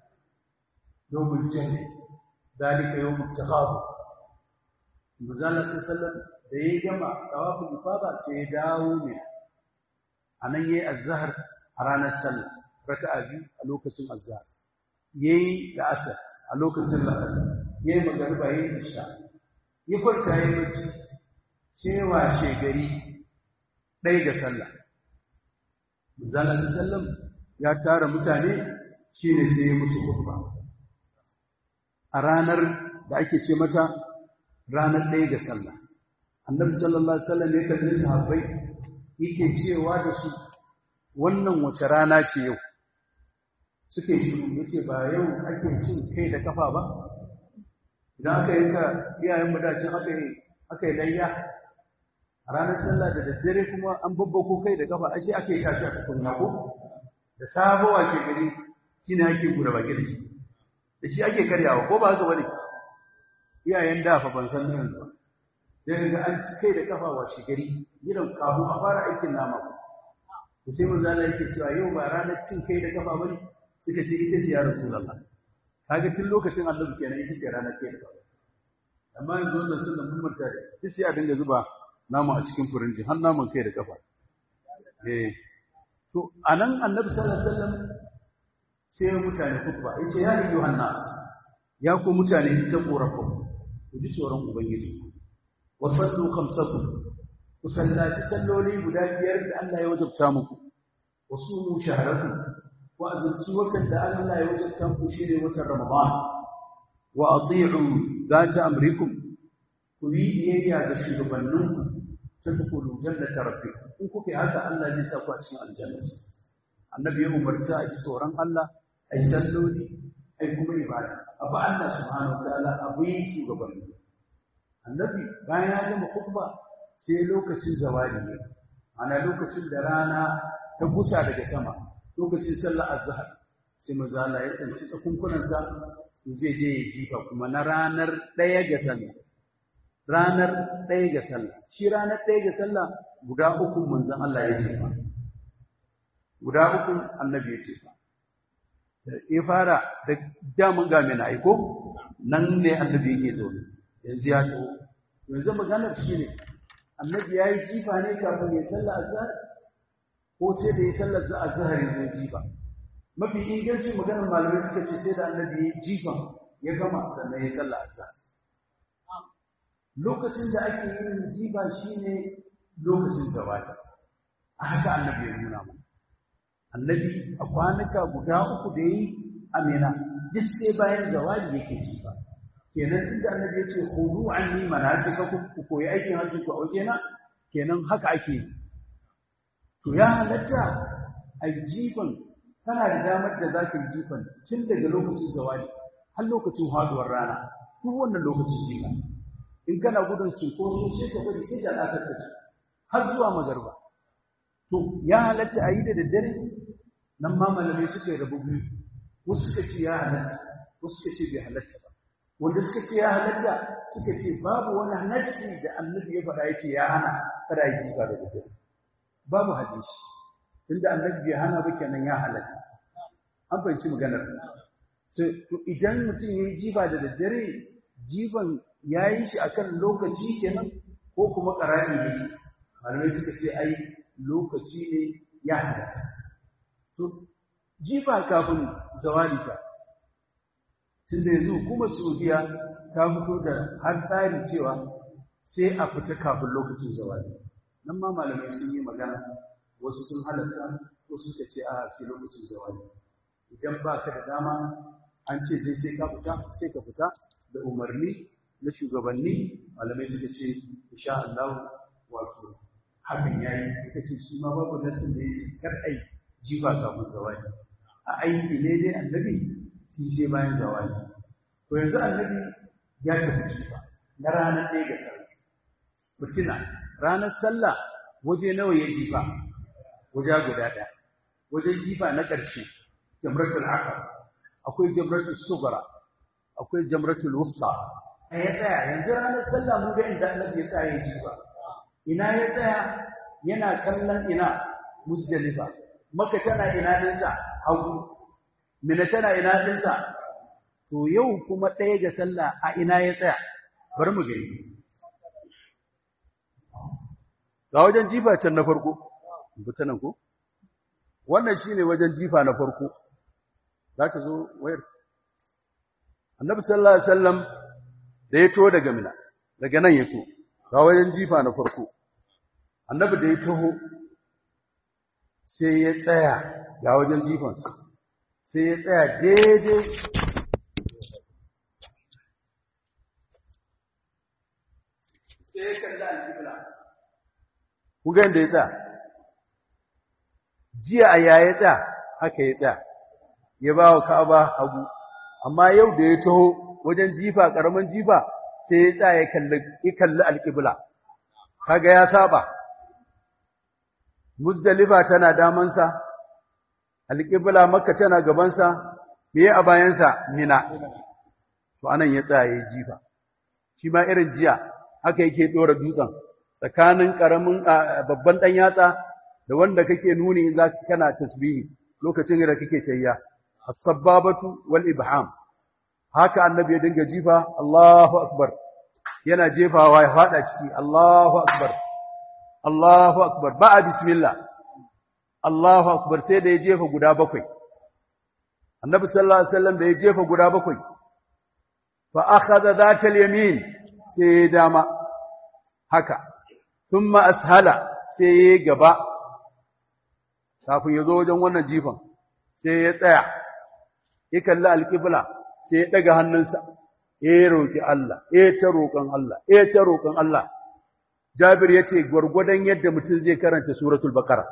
domin jami dalika yau mutakabu muzalla sallallahu da ya gama tawafin ifada sai ya dawo ne a nan yayi azhar a ranar sallah raka'a biyu a lokacin azhar yayi da asar a lokacin la'asar yayi magariba yayi isha ya kwanta yayi bacci sai washe gari ɗaya ga sallah Manzala sallam ya tara mutane shine sai ya musu khutba a ranar da ake ce mata ranar ɗaya ga sallah annabi sallallahu alaihi wasallam ya kalli sahabbai yake cewa da su wannan wace rana ce yau suke shiru yace ba yau ake cin kai da kafa ba idan aka yi ka iyayen mu dacin aka yi aka yi layya a ranar sallah da daddare kuma an babbako kai da kafa ashe ake sa shi a cikin ko da sabuwa ke gari shine ake gura baki da shi da shi ake karyawa ko ba haka bane iyayen da fa ban san nan ba sai ga an ci kai da kafa wa shi gari gidan kafu a fara aikin nama ko sai manzo Allah yake cewa yau ba ranar cin kai da kafa bane suka ce ita ce ya rasulullah kaga tun lokacin annabi kenan ita ce ranar kai da kafa amma yanzu wannan sunan mun manta da sai a dinga zuba nama a cikin furinji har naman kai da kafa eh to anan annabi sallallahu alaihi wasallam sai mutane kubba yace ya ayyuhan nas ya ku mutane ta korafa ku ji tsoron ubangiji wa sallu khamsakum ku sallaci salloli guda biyar da Allah ya wajabta muku wa sumu shahrakum wa azumci watan da Allah ya wajabta muku shine watan ramadan wa ati'u zata amrikum ku yi biyayya ga shugabanninku tadkhulu jannata rabbikum in kuke haka Allah zai sa ku a cikin aljanna annabi ya umarta a ji tsoron Allah ai salloli ai kuma ibada abu Allah subhanahu wataala abu yi shugabanni annabi bayan ya gama khutba sai lokacin zawali ne ana lokacin da rana ta gusa daga sama lokacin sallar azhar sai maza Allah ya tsanci tsakunkunansa zai je ya jifa kuma na ranar ɗaya ga sallah ranar ɗaya ga sallah shi ranar ɗaya ga sallah guda uku manzon Allah ya jefa guda uku annabi ya jefa ya fara da damun ga mai aiko nan ne annabi yake zo yanzu ya to yanzu maganar shi ne annabi ya yi jifa ne kafin ya sallah azhar ko sai da ya sallar azhar ya zo jifa mafi ingancin maganar malamai suka ce sai da annabi ya jifa ya gama sannan ya sallah azhar lokacin da ake yin jiba shine lokacin zawadi a haka annabi ya nuna mu annabi a kwanuka guda uku da yi amina duk sai bayan zawadi yake jiba kenan tun da annabi ya ce khudu anni manasikakum ku koyi aikin hajji ku auke na kenan haka ake yi to ya halatta a jiban kana da damar da zaka jifan tun daga lokacin zawadi har lokacin haduwar rana duk wannan lokacin jifa in kana gudun cinkoso sai ka bari sai da asar ta har zuwa magarba to ya halatta a yi da daddare nan ma malamai suka yi rabu biyu wasu suka ce ya halatta wasu suka ce bai halatta ba wanda suka ce ya halatta suka ce babu wani nassi da annabi ya faɗa yake ya hana kada yi jifa da daddare babu hadisi tunda annabi bai hana ba kenan ya halatta an fahimci maganar to idan mutum ya yi jifa da daddare jifan ya yi shi akan lokaci kenan ko kuma ƙarami ne malamai suka ce ai lokaci ne ya halatta to jifa kafin zawali ka tunda yanzu kuma saudiya ta fito da har tsarin cewa sai a fita kafin lokacin zawali nan ma malamai sun yi magana wasu sun halatta wasu suka ce a sai lokacin zawali idan ba ka da dama an ce dai sai ka fita sai ka fita da umarni na shugabanni malamai suka ce insha Allah wato hakan yayi suka ce shi ma babu nasin da yake kar ai jiba kafin zawali a aiki ne dai annabi shi sai bayan zawali to yanzu annabi ya tafi jifa na ranar ɗaya ga sallah mutuna ranar sallah waje nawa ya jifa waje guda ɗaya wajen jifa na ƙarshe jamratul aqaba akwai jamratul sugara akwai jamratul wusta a ya tsaya yanzu ranar sallah mun ga inda annabi ya tsaya ya jifa ina ya tsaya yana kallon ina musdalifa maka tana ina dinsa hagu mina tana ina dinsa to yau kuma ɗaya ga sallah a ina ya tsaya bari mu gani ga wajen jifa can na farko nan ko wannan shine wajen jifa na farko zaka zo wayar annabi sallallahu alaihi wasallam da ya to daga mina daga nan ya to ga wajen jifa na farko annabi da ya taho sai ya tsaya ga wajen jifansa sai ya tsaya daidai sai ya kalli alƙibla ku ga inda ya tsaya jiya a yaya tsaya haka ya tsaya ya ba wa ka'aba hagu amma yau da ya taho wajen jifa ƙaramin jifa sai ya tsaya ya kalli alƙibla kaga ya saba muzdalifa tana damansa alƙibla makka tana gabansa meye a bayansa mina to anan ya tsaya ya jifa shi ma irin jiya haka yake ɗora dutsen tsakanin ƙaramin babban ɗan yatsa da wanda kake nuni in za kana tasbihi lokacin da kake tayya as-sabbabatu wal ibham haka annabi ya dinga jifa Allahu akbar yana jefawa ya fada ciki Allahu akbar Allahu akbar ba bismillah Allahu akbar sai da ya jefa guda bakwai annabi sallallahu alaihi wasallam da ya jefa guda bakwai fa akhadha dhatal yamin sai dama haka thumma ashala sai gaba kafin ya zo wajen wannan jifan sai ya tsaya ya kalli alƙibla sai ya ɗaga hannunsa ya roƙi Allah ya ta roƙon Allah ya ta roƙon Allah Jabir ya ce gwargwadon yadda mutum zai karanta suratul baqara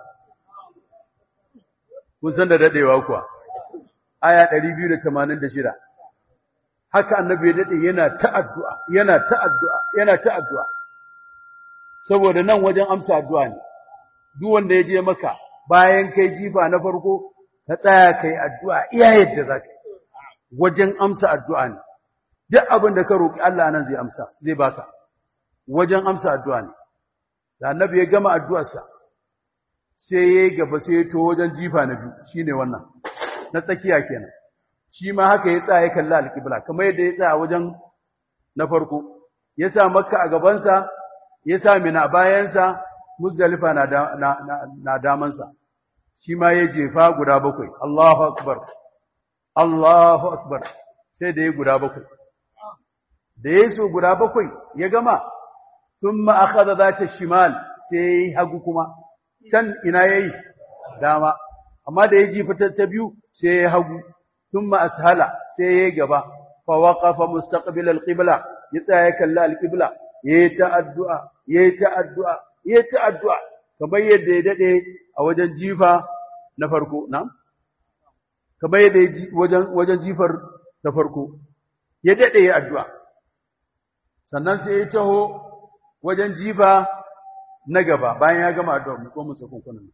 kun san da dadewa kuwa aya 286 haka annabi ya dade yana ta addu'a yana ta addu'a yana ta addu'a saboda nan wajen amsa addu'a ne duk wanda ya je maka bayan kai jifa na farko ka tsaya kai addu'a iya yadda zaka wajen amsa addu'a ne duk abin da ka roki Allah nan zai amsa zai baka wajen amsa addu'a ne da annabi ya gama addu'arsa sai ya gaba sai ya to wajen jifa na biyu shine wannan na tsakiya kenan shi ma haka ya tsaya ya kalli alƙibla kamar yadda ya tsaya wajen na farko ya sa makka a gabansa ya sa mina a bayansa muzdalifa na, na, na damansa shi ma ya jefa guda bakwai Allahu akbar Allahu akbar sai da ya guda bakwai da ya so guda bakwai ya gama thumma akhadha zata shimal sai hagu kuma can ina yayi dama amma da ya jifa ta biyu sai ya hagu thumma ashala sai ya gaba fa waqafa mustaqbil alqibla ya tsaya kalla alqibla yayi ta addu'a yayi ta addu'a yayi ta addu'a kamar yadda ya dade a wajen jifa na farko na kamar yadda wajen wajen jifar ta farko ya daɗe ya addu'a sannan sai ya taho wajen jifa na gaba bayan ya gama addu'a mu ko mu sakon kunan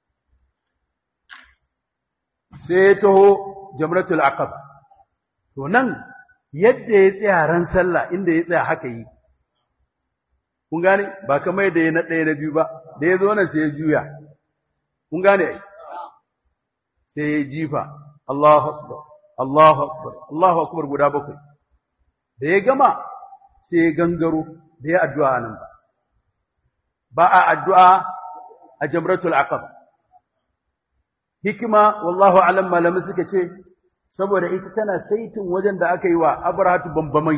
sai ya taho jamratul aqaba to nan yadda ya tsaya ran sallah inda ya tsaya haka yi kun gane ba kamar da ya na ɗaya na biyu ba da ya zo nan sai ya juya kun gane ai sai ya jifa Allahu akbar Allahu akbar Allahu akbar guda bakwai da ya gama sai ya gangaro da ya addu'a nan ba ba a addu'a a jamratul aqaba hikima wallahu alam malamai suka ce saboda ita tana saitin wajen da aka yi wa abrahatu bambamai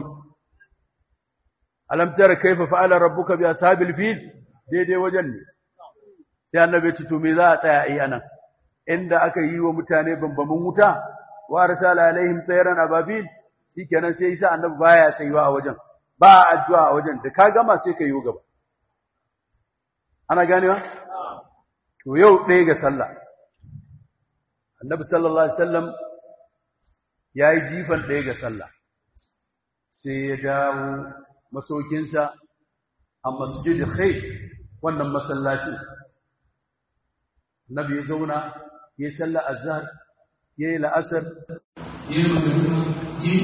alam tara kaifa fa'ala rabbuka bi ashabil fil daidai wajen ne sai annabi ya ce to me za a tsaya yi anan inda aka yi wa mutane bambamin wuta wa arsala alaihim tayran ababil shikenan sai yasa annabi baya tsayuwa a wajen ba addu'a a wajen da ka gama sai ka yi gaba ana ganewa to yau ɗaya ga sallah annabi sallallahu alaihi wasallam yayi jifan ɗaya ga sallah sai ya dawo masaukinsa a masjid khayf wannan masallaci annabi ya zauna ya salla azhar ya yi la'asar ya yi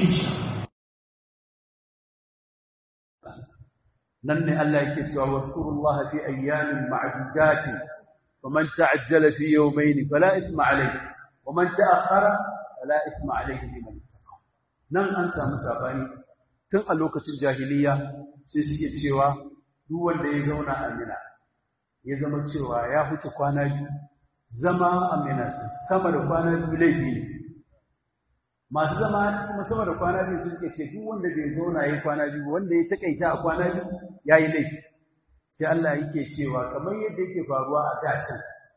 nan ne Allah yake cewa wadkurullaha fi ayyamin ma'dudatin faman ta'ajjala fi yawmayn fala ithma alayhi waman ta'akhkhara fala ithma alayhi liman ittaqa nan an samu sabani tun a lokacin jahiliya sai suke cewa duk wanda ya zauna a Mina ya zama cewa ya huce kwana biyu zama a Mina sama da kwana biyu laifi ne masu zama kuma sama da kwana biyu suke ce duk wanda bai zauna ya kwana biyu wanda ya takaita a kwana biyu ya yi laifi sai Allah yake cewa kamar yadda yake faruwa a dacin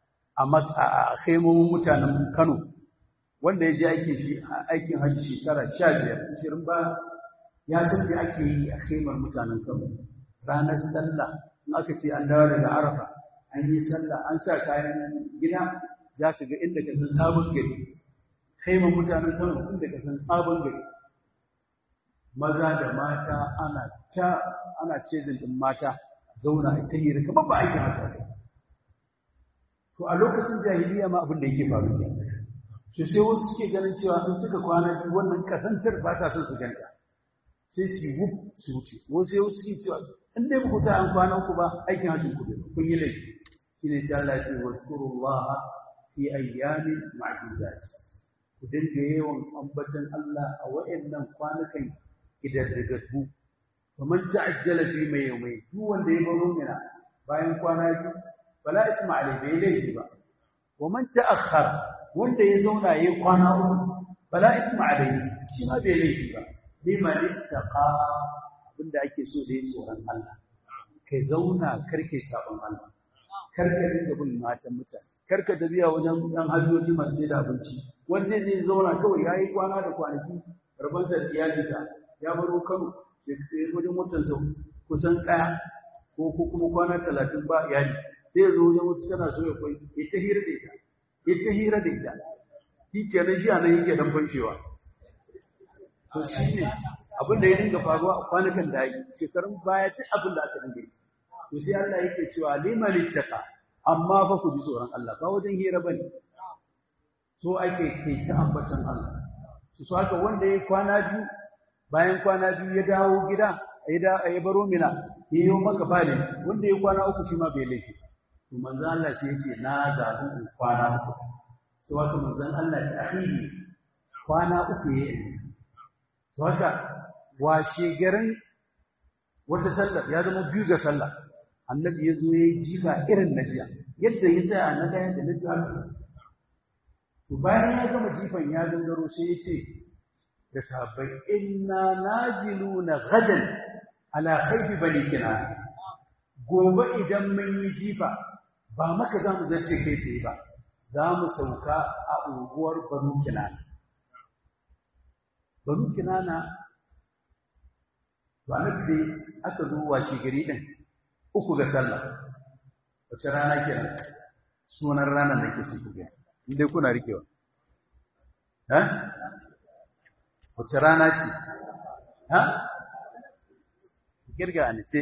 a kaimomin mutanen Kano wanda ya je aikin shi aikin hajji shekara 15 20 ba ya san da ake yi a kaimar mutanen Kano ranar sallah in aka ce an dawo daga Arafa an yi sallah an sa kayan gida za ka ga inda ka san sabon gari kaimar mutanen Kano inda ka san sabon gari maza da mata ana ta ana cezin din mata zauna a ta hira kamar ba aikin haka to a lokacin jahiliya ma abin da yake faru ne so sai wasu suke ganin cewa in suka kwana biyu wannan kasantar ba sa son su ganta sai su yi su wuce wasu sai wasu suke cewa in dai ku ta an kwana ku ba aikin hajjin ku bai kun yi laifi shine sai Allah ya ce wa kurullaha fi ayyamin ma'dudat ku dinga yawan ambatan Allah a wa'annan kwanukan idaddagattu faman ta'ajjala fi mai yawmai duk wanda ya baro mina bayan kwana biyu fala isma alai bai laifi ba wa man ta'akhkhara wanda ya zauna yayi kwana uku fala isma alai shi ma bai laifi ba bima ittaqa abinda ake so da yin tsoron Allah kai zauna karke sabon Allah karka dinga bin matan mutane karka tafiya wajen dan hajjoji masu sai da abinci wanda zai zauna kawai yayi kwana da kwanaki rabansa da iyalinsa ya baro Kano wajen mutansa kusan ɗaya ko kuma kwana talatin ba iyali sai ya zo wajen wata tana so ya kwai ya ta hira da ita ya ta hira da ita shi kenan shi a nan yake dan fanshewa to shi ne abin da ya dinga faruwa a kwanakan da yi shekarun baya duk abin da aka dinga yi to sai Allah yake cewa liman ittaqa amma fa ku ji tsoron Allah ba wajen hira bane so ake kai ta ambatan Allah su so haka wanda ya kwana biyu bayan kwana biyu ya dawo gida ya baro mina ya yi maka bale wanda ya kwana uku shi ma bai laifi to manzon Allah sai ya ce na zaɓi in kwana uku sai haka manzon Allah ta akhiri kwana uku ya yi to haka washe garin wata sallar ya zama biyu ga sallah annabi ya zo ya yi jifa irin na jiya yadda ya tsaya na ɗaya da na biyu to bayan ya gama jifan ya gangaro sai ya ce da sahabbai inna naziluna gadan ala khayfi bani kinana gobe idan mun yi jifa ba maka za mu zarce kai tsaye ba za mu sauka a unguwar banu kinana banu kinana ba na dai aka zo washe gari din uku ga sallah wace rana kenan sunan ranar da ke sun kuge indai kuna rikewa eh wace rana ce ha kirga a nace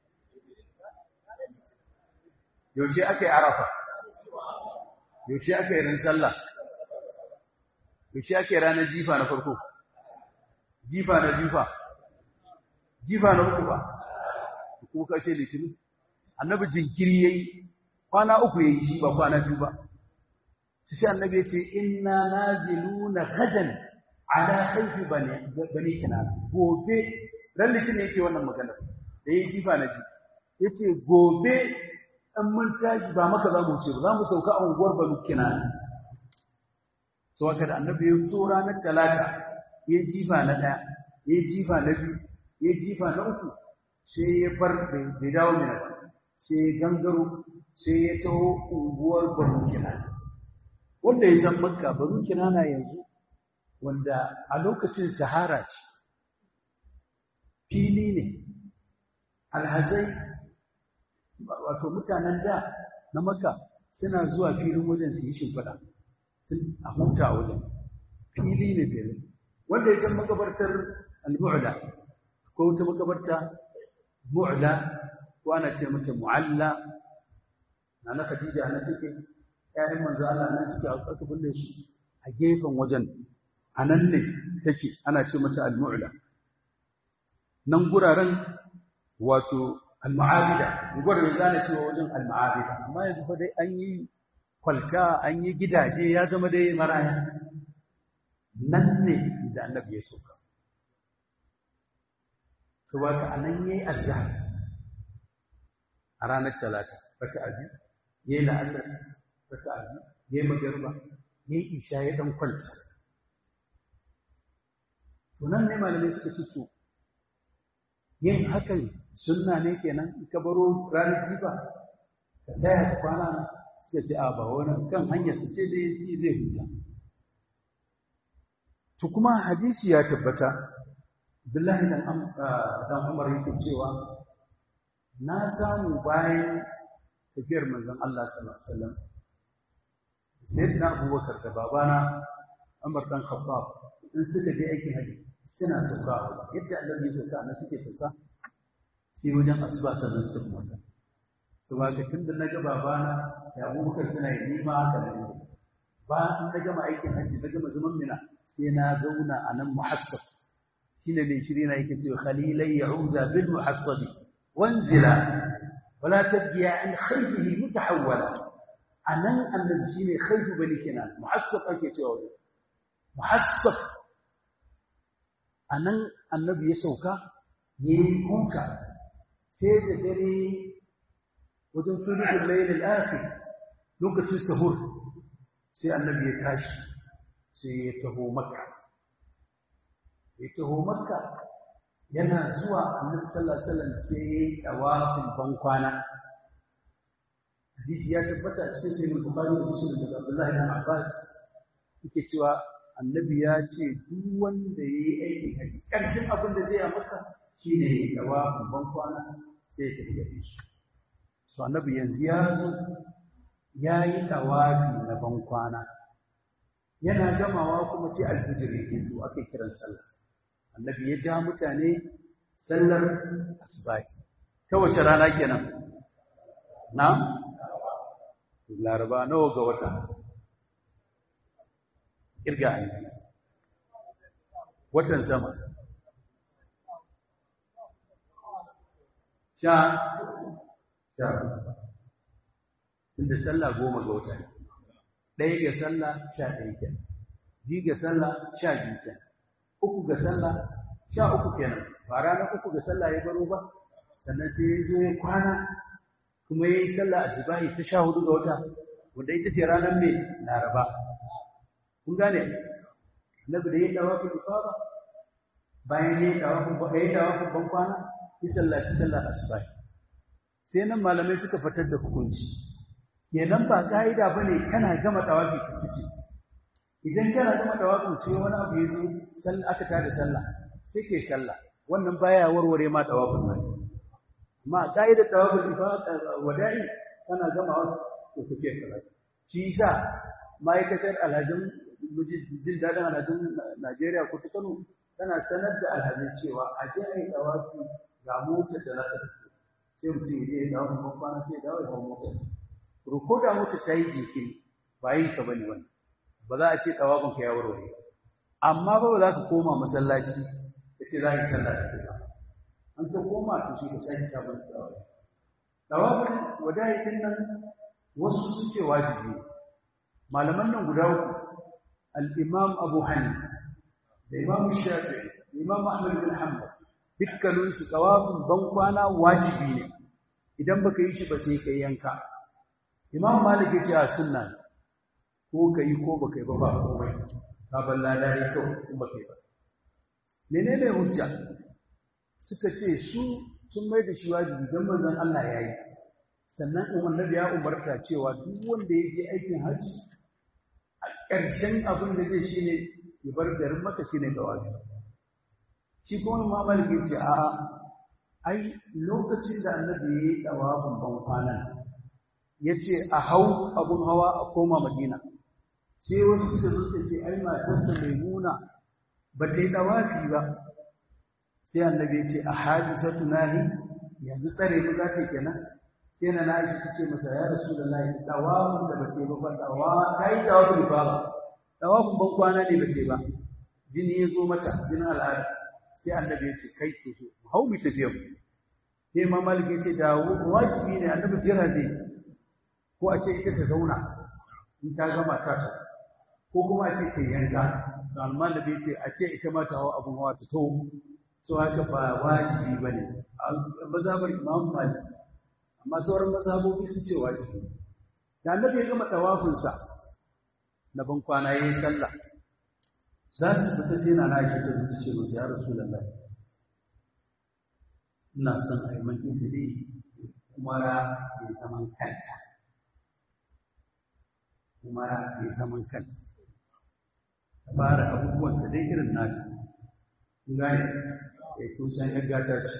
yaushe aka yi arafa yaushe aka yi ran sallah yaushe aka yi ranar jifa na farko jifa na jifa jifa na uku ba kuma ka ce litinin annabi jinkiri yayi kwana uku yayi shi ba kwana biyu ba shi sai annabi yace inna naziluna gadan ala khayfi bani bani kinana gobe ran litinin yake wannan magana da yayi jifa na biyu yace gobe an mun tashi ba maka za mu ce ba za mu sauka a unguwar bani kinana so haka da annabi ya fito ranar talata ya jifa na ɗaya ya jifa na biyu ya jifa na uku sai ya bar bai dawo mina ba sai ya gangaro sai ya taho unguwar banu kinana wanda ya san makka banu kinana yanzu wanda a lokacin sahara ce fili ne alhazai wato mutanen da na makka suna zuwa filin wajen su yi shimfiɗa a huta wajen fili ne filin wanda ya san makabartar al-mu'la ko wata makabarta mu'la ko ana ce mata mu'alla na na Khadija na take ƴaƴan manzo Allah nan suke a aka binne su a gefen wajen anan ne take ana ce mata al-mu'la nan guraren wato al-ma'abida guraren zana cewa wajen al-ma'abida amma yanzu fa dai an yi kwalta an yi gidaje ya zama dai maraya nan ne da annabi ya sauka saboda anan yayi azhar a ranar talata raka'a biyu yayi la'asar raka'a biyu yayi magriba yayi isha ya dan kwanta to nan ne malamai suka ce to yin hakan sunna ne kenan in ka baro ranar jifa ka tsaya ka kwana suka ce a ba wani kan hanyar su ce dai zai huta to kuma hadisi ya tabbata Abdullahi dan dan Umar yake cewa na samu bayan tafiyar manzon Allah sallallahu alaihi wasallam sayyidina Abubakar da babana Umar dan Khattab in suka je aikin haji suna sauka yadda Allah ya sauka na suke sauka sai wajen asuba sannan su kuma to ba ga tunda naga babana da Abubakar suna yi nima haka ne ba in na gama aikin haji na gama zaman mina sai na zauna a nan muhassab shine mai shiri na yake cewa khalilai ya'uda bil muhassab wanzila wala tabgiya an khayfihi mutahawwala anan annabi shine khayfu bani kenan muhassab ake cewa muhassab anan annabi ya sauka yayi huta sai da dare wajen sulhul layl al-akhir lokacin sahur sai annabi ya tashi sai ya taho makka ya taho makka yana zuwa annabi sallallahu alaihi wasallam sai ya yi tawafin bankwana hadisi ya tabbata cikin sahih bukhari da muslim daga abdullahi ibn abbas yake cewa annabi ya ce duk wanda yayi aikin haji karshen abin da zai yi makka shine ya yi tawafin bankwana sai ya tafi da shi so annabi yanzu ya zo ya yi tawafi na bankwana yana gamawa kuma sai alfijir yake zo ake kiran sallah annabi ya ja mutane sallar asbahi ta wace rana kenan na laraba nawa ga wata kirga aiki watan sama sha sha inda sallah goma ga wata ɗaya ga sallah sha ɗaya kenan biyu ga sallah sha biyu kenan uku ga sallah sha uku kenan ba ranar uku ga sallah ya baro ba sannan sai ya zo ya kwana kuma ya yi sallah a jibahi ta sha hudu ga wata wanda ita ce ranar mai laraba kun gane annabi da ya dawa ku ifada bayan ya dawa ku ba ya dawa ku ban kwana ya sallaci sallah asubahi sai nan malamai suka fitar da hukunci kenan ba ka'ida bane kana gama tawafi ka fice idan kana gama tawafin sai wani abu ya zo sallah aka tada sallah sai kai sallah wannan baya warware ma tawafin nan amma ka'ida tawafin ifada wada'i kana gama to kake kala shi yasa ma'aikatar alhajin jin dadin alhajin Najeriya ko ta Kano tana sanar da alhazin cewa a je a yi dawafi ga motar da za ta tafi sai mutum ya je ya dawo kuma kwana sai ya dawo ya hau motar ko da motar ta yi jinkiri ba yin ka bane wannan ba za a ce dawafin ka ya warware amma ba ba za ka koma masallaci ka ce za ka yi sallah da kai an ka koma to shi ka sake sabon dawafi dawafin wada'i din nan wasu sun ce wajibi malaman nan guda uku al-imam abu hanifa da imam shafi'i da imam ahmad bin hanbal dukkanin su tawafin ban kwana wajibi ne idan baka yi shi ba sai kai yanka imam malik ya ce a sunna ko kai ko baka yi ba ba komai ka balla da yi kyau in baka yi ba menene hujja suka ce su sun mai da shi wajibi don manzon Allah ya yi sannan annabi ya umarta cewa duk wanda ya je aikin hajji a ƙarshen abin da zai shi ne ya bar garin maka shi ne dawafi shi kuma ma maliki ce a ai lokacin da annabi ya yi dawafin ban kwanan ya ce a hau abun hawa a koma madina sai wasu suka zuka ce ai matarsa maimuna ba ta yi dawafi ba sai annabi ya ce a hadisatu nahi yanzu tsare mu za ta kenan sai na na shi tace masa ya rasulullahi dawafin da bace ba fa dawa kai dawafin ba dawafin ban kwana ne bace ba jini ya zo mata jinin al'ada sai annabi ya ce kai to so hau mu tafiya mu sai ma malik ya ce da wajibi ne annabi jira zai ko a ce ita ta zauna in ta gama ta ta ko kuma a ce ta yanka to amma da bai ce a ce ita ma ta hawa abun hawa ta to so haka ba wajibi bane mazhabar imam malik amma sauran mazhabobi sun ce wajibi da annabi ya gama tawafinsa na ban kwana yayin sallah za su fita sai na nake ta zuci ce musu ya rasulullahi ina son a yi man izini umara mai zaman kanta umara mai zaman kanta ta fara abubuwan ta dai irin nata gane ya kusan yaggata ce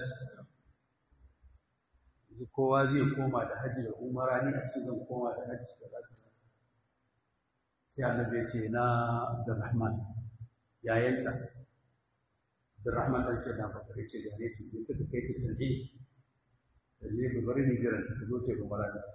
kowa zai koma da hajji da umara ni a ce zan koma da hajji da zaka sai annabi ya ce na Abdurrahman yayanta Abdurrahman dan sai da bakare ce da ne ce ka kai ta tsaye da ne ga bari ni jiran ta zo ta umara da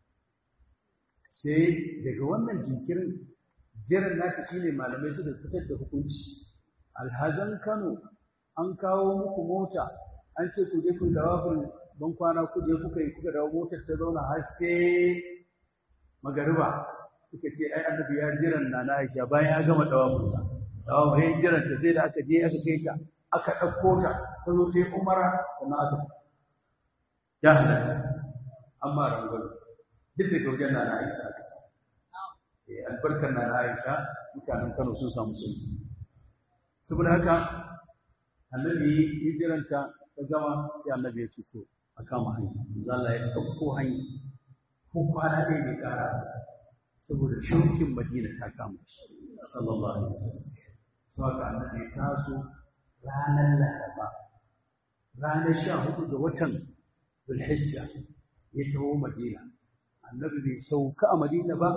sai daga wannan jinkirin jiran nata shine malamai suka fitar da hukunci alhazan Kano an kawo muku mota an ce ku je ku dawafin ban kwana kuje kuka yi kuka dawo motar ta zauna har sai magariba suka ce ai annabi ya jiran na na Aisha bayan ya gama dawafin sa dawafin ya jiran ta sai da aka je aka kai ta aka dauko ta ta zo sai Umara sannan aka ya halatta amma rangon duk da gaujen na na Aisha aka sa eh albarkar na na Aisha mutanen Kano sun samu sauki saboda haka annabi ya jiranta ta gama sai annabi ya cuto a kama hanya manzo Allah ya ɗauko hanya ko kwana ɗaya bai ƙara saboda shaukin Madina ta kama shi sallallahu alaihi wasallam so haka annabi ya taso ranar Laraba ranar sha hudu ga watan Zulhijja ya taho Madina annabi bai sauka a Madina ba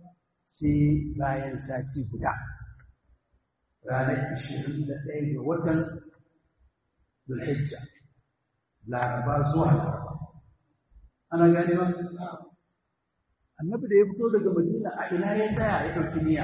sai bayan sati guda ranar 21 ga watan Zulhijja laraba zuwa laraba ana gane ba annabi da ya fito daga madina a ina ya tsaya ya dauki niyya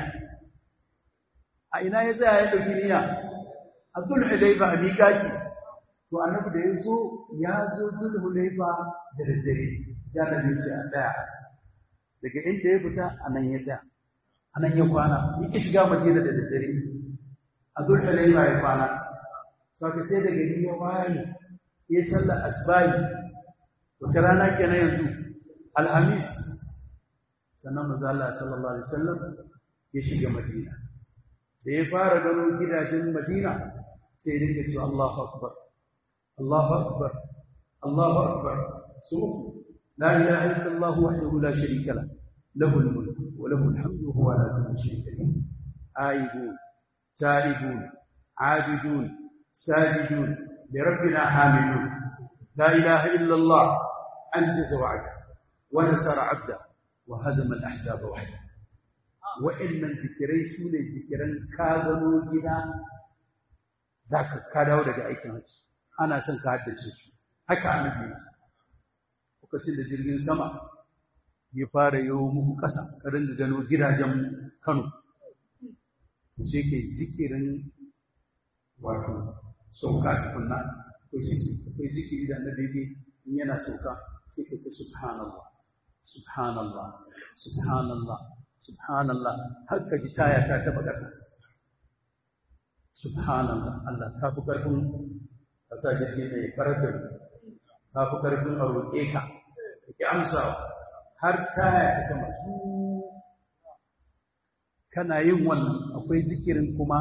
a ina ya tsaya ya dauki niyya a zulhulaifa a miƙaci to annabi da ya zo ya zo zulhulaifa da daddare sai annabi ya ce a tsaya daga inda ya fita a nan ya tsaya a nan ya kwana ya ki shiga madina da daddare a zulhulaifa ya kwana sau sai daga ya waye ya sallar asbahi wata rana kenan yanzu alhamis sannan manzo Allah sallallahu alaihi wasallam ya shiga Madina da ya fara gano gidajen Madina sai ya dinga cewa Allahu akbar Allahu akbar Allahu akbar su la ilaha illa Allah wahdahu la sharika la lahu al-mulk wa lahu al-hamdu wa huwa ala kulli shay'in qadir aibun taibun abidun sajidun لربنا حامدون لا إله إلا الله أنجز وعده ونصر عبده وهزم الأحزاب وحده وإن من ذكري سولة ذكرا كاغنوا جدا za ka ka dawo daga aikin hajji ana son ka haddace su haka annabi lokacin da jirgin sama ya fara yawo muku ƙasa ka ringa gano gidajen Kano sai kai zikirin wato sauka tukunna akwai zikiri da annabi yake in yana sauka sai ka ta subhanallah subhanallah subhanallah subhanallah har ka ji taya ta taba ƙasa subhanallah Allah ta fi ƙarfin ka sa jirgi mai farfin ta fi ƙarfin a roƙe ka ka ki amsa har taya ta kama su kana yin wannan akwai zikirin kuma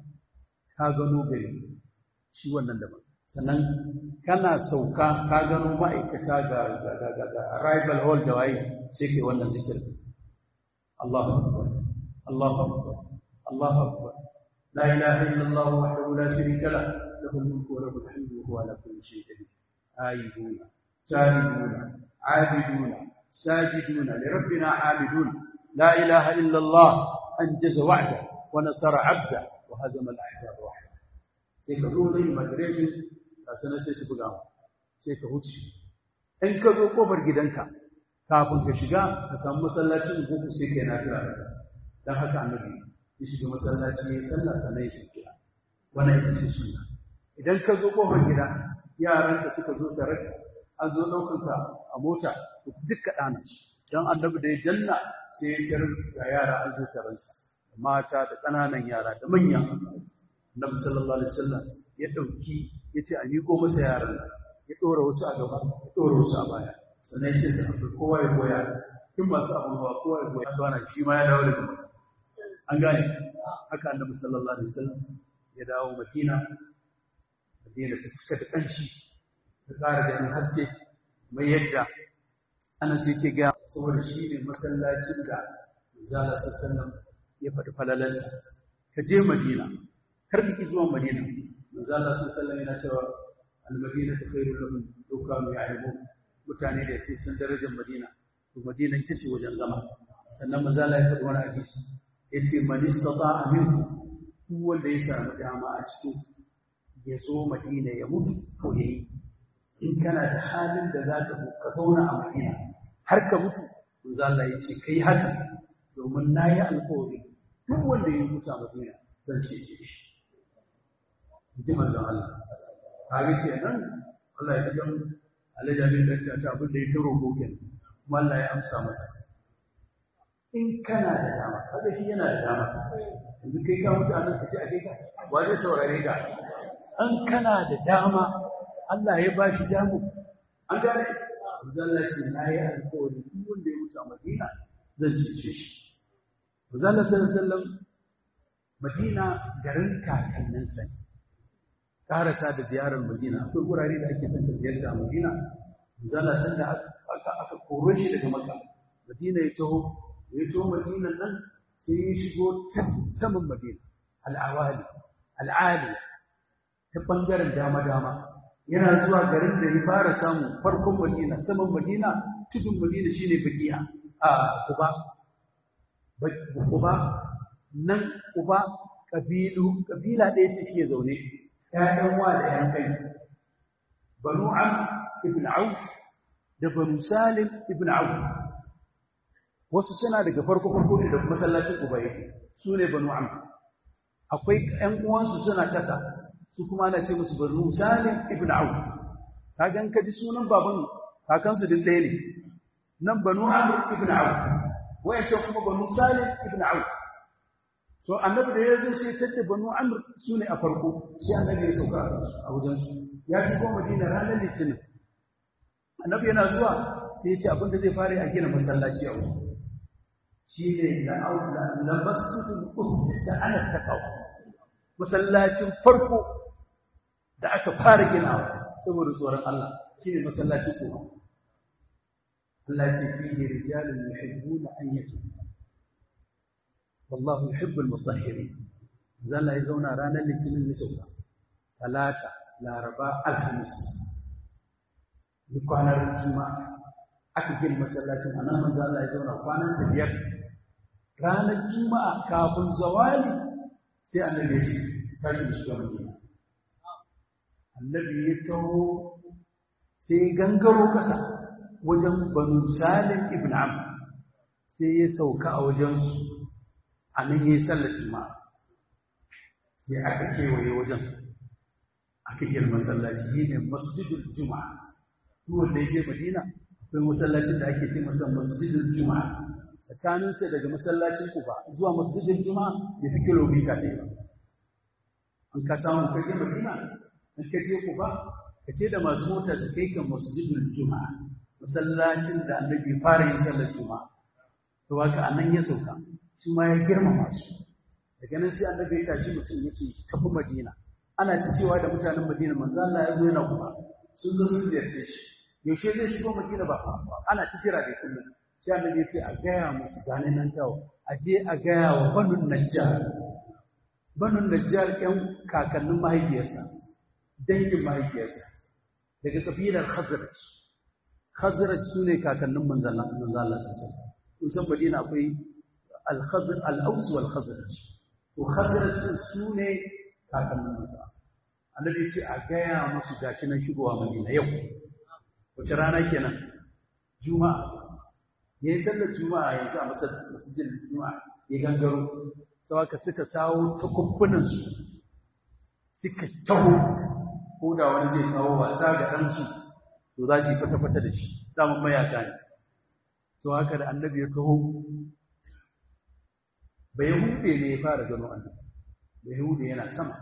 ka gano gari shi wannan daban sannan kana sauka ka gano ma'aikata ga arrival hall da waye sai kai wannan zikirin Allahu akbar Allahu akbar Allahu akbar la ilaha illallah wahdahu la sharika lah lahu al-mulku wa lahu al-hamdu wa huwa ala kulli shay'in qadir ayyuna سائلون عابدون ساجدون لربنا عابدون لا إله إلا الله أنجز وعده ونصر عبده وهزم الأحزاب وحده sai ka zo zai migration ga sanar sai su buga sai ka huce in ka zo kofar gidanka kafin ka shiga ka samu masallacin ko ku sai kai na kira dan haka annabi ya shiga masallaci ya sallah sannan ya shiga wannan ita ce sunna idan ka zo kofar gida yaran da suka zo tare an zo ɗaukar ka a mota duk ka ɗana su don annabi da ya danna sai ya tarar ga yara an zo taransa da mata da ƙananan yara da manya annabi sallallahu alaihi wasallam ya ɗauki ya ce a miƙo masa yaran ya ɗora wasu a gaba ya ɗora wasu a baya sannan ya ce sa abu kowa ya goya kin masu abin ba kowa ya goya bana shi ma ya dawo daga maka an gane haka annabi sallallahu alaihi wasallam ya dawo madina madina ta cika da ƙanshi ta ƙara ganin haske mai yadda ana sai ke ga saboda shi ne masallacin da zala sassanan ya faɗi falalarsa ka je madina kar ka ki zuwa madina zala sassanan yana cewa almadina ta kai lahum doka mai alimu mutane da sai sun darajar madina to madina ita ce wajen zama sannan mazala ya faɗi wani hadisi ya ce man istata aminku duk wanda ya samu dama a cikin ya zo madina ya mutu to yayi in kana da halin da za ka ka zauna a madina har ka mutu manzo Allah ya ce kai haka domin na yi alƙawari duk wanda ya mutu a madina zan ce shi ji manzo Allah kaga kenan Allah ya ga alajabi da ta abin da ya taro ko kenan kuma Allah ya amsa masa in kana da dama kaga shi yana da dama yanzu kai ka mutu a nan ka ce a kai ka wa zai saurare ka an kana da dama Allah ya ba shi damu an gane zalla ce na yi alkawari duk wanda ya mutu a Madina zan cece shi zalla sallallahu Madina garin kakanninsa ne karasa da ziyarar Madina akwai gurare da ake son ta ziyarta a Madina zalla san da aka aka koro shi daga Makka Madina ya taho ya taho Madina nan sai ya shigo ta saman Madina al-awali al-aliya ta ɓangaren dama-dama yana zuwa garin da ya fara samu farkon madina saman madina tudun madina shine bakiya a kuba kuba nan kuba kabilu kabila ɗaya ce shi ya zaune ƴaƴan wa da ƴan kai banu am ibn auf da banu salim ibn auf wasu suna daga farko farko da masallacin kuba yake su ne banu am akwai ƴan uwansu suna ƙasa su kuma ana ce musu banu salim ibn auf kaga in ka ji sunan baban kakansu din ɗaya ne nan banu amr ibn auf wayancan kuma banu salim ibn auf so annabi da ya zo sai tadda banu amr su ne a farko sai annabi ya sauka a wajen su ya shigo madina ranar litinin annabi yana zuwa sai ya ce abin da zai fara a gina masallaci a wurin shi ne la masjidul ussisa ala taqwa masallacin farko da aka fara ginawa saboda tsoron Allah shi ne masallaci kuma Allah ce fi ne rijalun yuhibbuna an yatu wallahu yuhibbul mutahhirin zalla ya zauna ranar litinin ne sauka talata laraba alhamis ni kwanar juma'a aka gina masallacin anan manzo Allah ya zauna kwanan sa biyar ranar juma'a kafin zawali sai annabi ya ce tashi shiga madina annabi ya taho sai gangaro ƙasa wajen banu salim ibn amr sai ya sauka a wajensu a nan ya yi sallar juma'a sai aka kewaye wajen aka gina masallaci yi ne masjidul juma'a duk wanda ya je madina akwai masallacin da ake ce masa masjidul juma'a tsakaninsa daga masallacin kuba zuwa masjidul juma'a ya fi kilomita ɗaya an ka samu ka je madina in ka je kuba ka ce da masu mota su kai ka masjidul juma'a masallacin da annabi fara yin sallar juma'a to haka anan ya sauka shi ma ya girmama su daga nan sai annabi ya tashi mutum ya ce tafi madina ana ta cewa da mutanen madina manzo Allah ya zo yana kuma sun zo sun ziyarce shi yaushe zai shigo madina ba ana ta jira da kullum sai annabi ya ce a gaya musu gane nan tawo a je a gaya wa banun najjar banun najjar ƴan kakannin mahaifiyarsa dangin mahaifiyarsa daga kabilar khazraj khazraj sune kakannin manzo Allah manzo Allah sallallahu kun san madina akwai al-khazr al-aws wal khazraj to khazraj sune kakannin manzo annabi ya ce a gaya musu gashi nan shigowa madina yau wace rana kenan juma'a ya yi sallar juma'a yanzu a masjidin juma'a ya gangaro sau aka suka sawo takubbanansu suka taho ko da wani zai kawo wasa ga ɗansu to za su yi fata-fata da shi damar mayaka ne sau haka da annabi ya taho bai hude ne ya fara gano annabi bai hude yana sama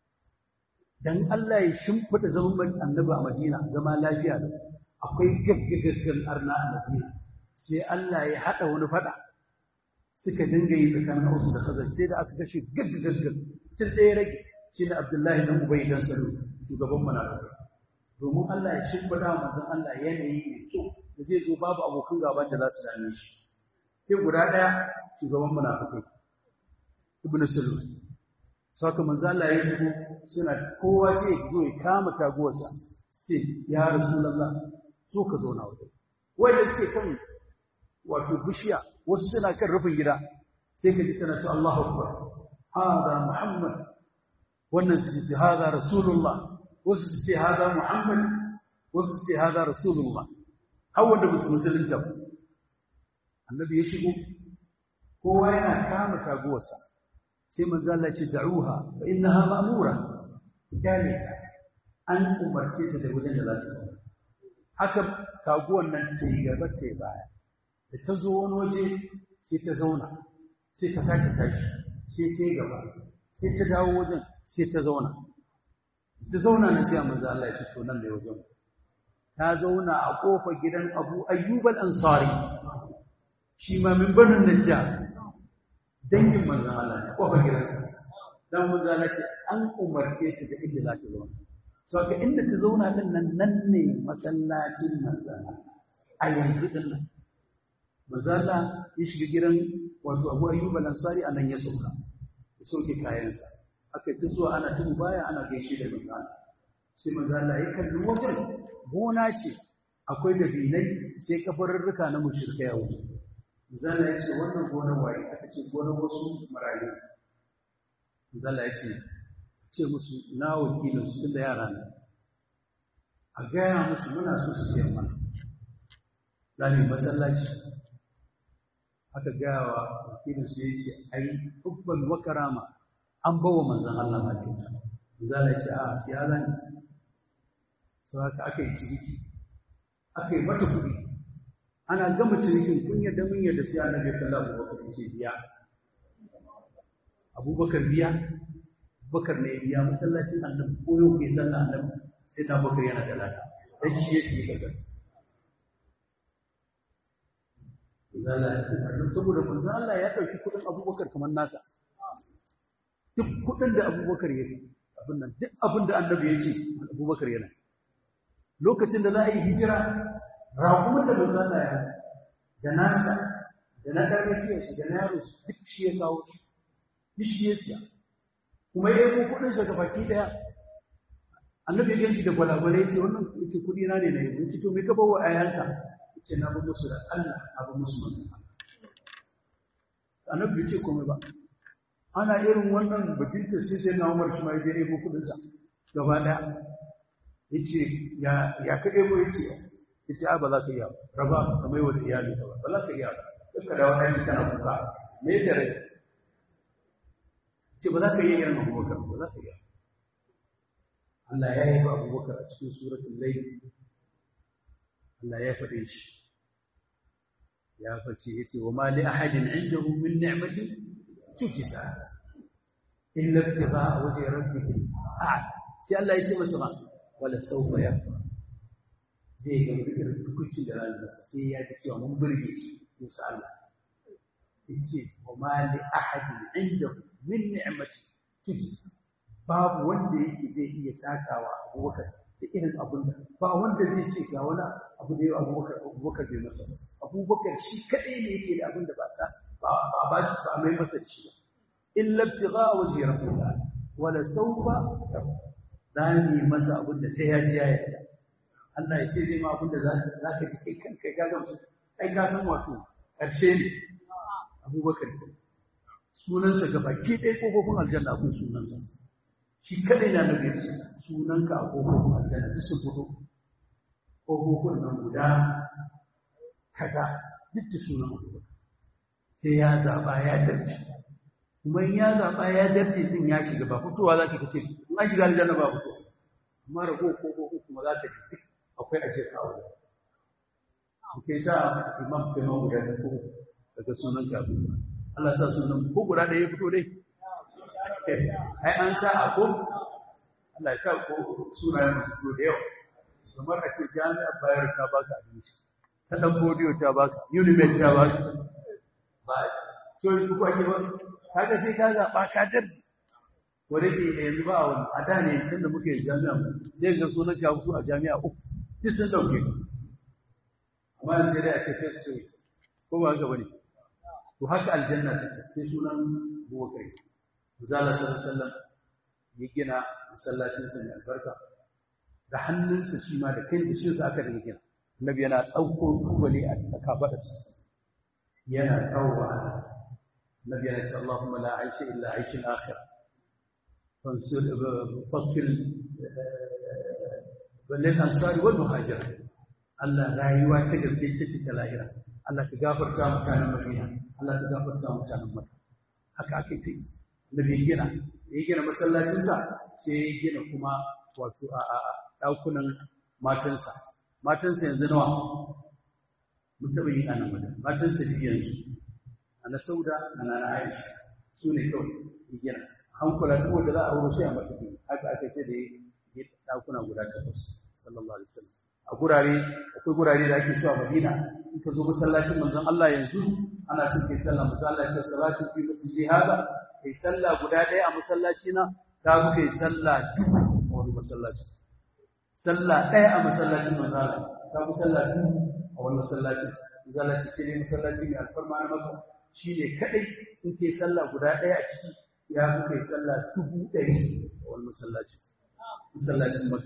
dan Allah ya shimfida zaman annabi a Madina zama lafiya da akwai gaggagaggan arna a Madina sai Allah ya hada wani fada suka dinga yi tsakanin Hausa da Khazar sai da aka kashe gaggagaggan tun ɗaya rage shi ne Abdullahi dan Ubay dan Salu shugaban munafikai domin Allah ya shimfida manzon Allah yanayi mai kyau da zai zo babu abokan gaban da za su dame shi sai guda ɗaya shugaban munafikai Ibn Salu saka manzo Allah ya shigo suna kowa sai ya zo ya kama taguwarsa sai ya rasulullah so ka zauna wajen wanda suke kan wato bishiya wasu suna kan rufin gida sai ka ji sana ce Allahu akbar hada muhammad wannan su ce hada rasulullah wasu su ce hada muhammad wasu su ce hada rasulullah har wanda musu musulunta annabi ya shigo kowa yana kama taguwarsa sai manzo Allah ce da'uha fa innaha ma'mura dane ta an umarce ta da wajen da za ta zauna haka kaguwan nan ta yi gaba ta yi baya da ta zo wani waje sai ta zauna sai ta sake tashi sai ta yi gaba sai ta dawo wajen sai ta zauna ta zauna na sai manzo Allah ya ce to nan ne wajen ta zauna a kofar gidan Abu Ayyub al-Ansari shi ma min banin Najjar dangin manzan Allah ne kofar gidansa dan manzan Allah ce an umarce ta da inda za ta zauna so ka inda ta zauna din nan nan ne masallacin manzan a yanzu din nan manzan Allah ya shiga gidan wato Abu Ayyub al-Ansari anan ya sauka ya sauke kayansa aka ta zuwa ana tubu baya ana gaishe da manzan sai manzan Allah ya kalli wajen gona ce akwai dabinai sai kafarurruka na mushrikai a wajen Zala ya ce wannan gonar waye aka ce gonar wasu marayu. Zala ya ce ce musu na wakilin su tunda yara ne. A gaya musu muna so su siyan mana. Zami masallaci. Aka gaya wa wakilin su ya ce ai hubban wa karama an bawa manzon Allah ma kyauta. Zala ya ce a siya zani. Sau haka aka yi ciniki. Aka yi mata kuɗi. ana gama cinikin kun yadda mun yadda sai annabi ya kalla Abubakar ya ce biya Abubakar biya Abubakar ne biya masallacin annabi ko yau kai sallah annabi sai ta Abubakar yana da lada dan shi yake yi kasar zalla saboda manzo Allah ya dauki kudin Abubakar kamar nasa duk kudin da Abubakar ya abin nan duk abin da annabi ya ce Abubakar yana lokacin da za a yi hijira raƙumin da manzana ya da nasa da na ƙarfafiyarsu da na yaro duk shi ya kawo shi duk shi ya siya kuma ya yi kuɗinsa ga baki ɗaya annabi ya ganci da gwalagwale ya ce wannan ce kuɗi na ne na yi ce to me ka bawa ayanka ya ce na bi musu da Allah na bi musu manzan annabi bai ce komai ba ana irin wannan bajinta sai sai na umar shi ma ya je ɗebo kuɗinsa gaba ɗaya yace ya ya ka ebo yace yace a ba za ka iya raba ka mai wa iyali ka ba ba za ka iya ba duka da wani kana kuka me da rai ce ba za ka iya irin abubakar ba za ka iya Allah ya yi ba abubakar a cikin suratun laifin Allah ya faɗe shi ya faci ya ce wa ma li ahadin indahu min ni'matin tujza illa ibtigha wajhi rabbih a'la sai Allah ya ce masa ma wala sawfa ya zai ga irin hukuncin da ranar sai ya ji cewa mun burge shi insha Allah yace wa ma li ahadin indahu min ni'matin tujza babu wanda yake zai iya sakawa abubakar da irin abun da ba wanda zai ce ga wani abu da yau abubakar abubakar bai masa abubakar shi kaɗai ne yake da abin da ba ta ba ba shi ba mai masa ci ba illa ibtigha wajhi rabbil alamin wala sawfa dani masa abin da sai ya ji ya yarda Allah ya ce zai ma abin da za ka ji kai kanka ka ga su kai ka san wato karshe ne abubakar sunansa gaba ke ɗaya kofofin aljanna akwai sunansa shi kadai na da yace sunanka a kofofin aljanna duk sun fito kofofin nan guda kaza duk da sunan abubakar sai ya zaba ya darje kuma in ya zaba ya darje din ya shiga ba fitowa za ka kace in an shiga aljanna ba fito amma rago kofofin kuma za ka ji akwai aje kawo kai sa imam kuma guda da ko daga sunan ka Allah sa sunan ko guda da ya fito dai ai an sa a ko Allah ya sa ko sunayen masu da yawa kamar a ce jami'ar bayar ta baka abinci ta dan bodiyo ta baka unimed ta baka ba so shi ko ake ba kaga sai ka zaba ka darji wanda ke yanzu ba wani a da ne sanda muke jami'a zai ga sunan ka fito a jami'a uku duk sun dauke amma sai dai a ce first choice ko ba haka bane to haka aljanna take sai sunan buwakai Zala sallallahu ya gina masallacinsa mai albarka da hannunsa shi ma da kan dishinsa aka da gina. Annabi yana ɗauko tubali a kafaɗarsa. Yana kawowa. Annabi yana ce Allahumma la aisha illa aishin akhir. Fansur fakil balil ansari wal muhajir. Allah rayuwa ta gaske ce ta lahira. Allah ka gafarta mutanen Madina. Allah ka gafarta mutanen Makka. Haka ake ce. da bai gina ya gina masallacinsa sai ya gina kuma wato a ɗakunan matansa matansa yanzu nawa mun taɓa yin anan wajen matansa biyu yanzu a na sauda a na aisha su ne kawai ya gina hankula duk wanda za a wuro sai a mata biyu haka aka ce da ya ɗakuna guda takwas sallallahu alaihi wasallam a gurare akwai gurare da ake so a madina in ka zo masallacin manzon Allah yanzu ana son kai sallah manzon Allah ya ce salatu fi masjidi hada kai sallah guda ɗaya a masallaci na ta fi kai sallah dubu a wani masallaci sallah ɗaya a masallacin manzala ta fi sallah dubu a wani masallaci masallaci sai dai masallaci mai alfarma na maka shi ne kaɗai in kai sallah guda ɗaya a ciki ya fi kai sallah dubu ɗari a wani masallaci masallacin maka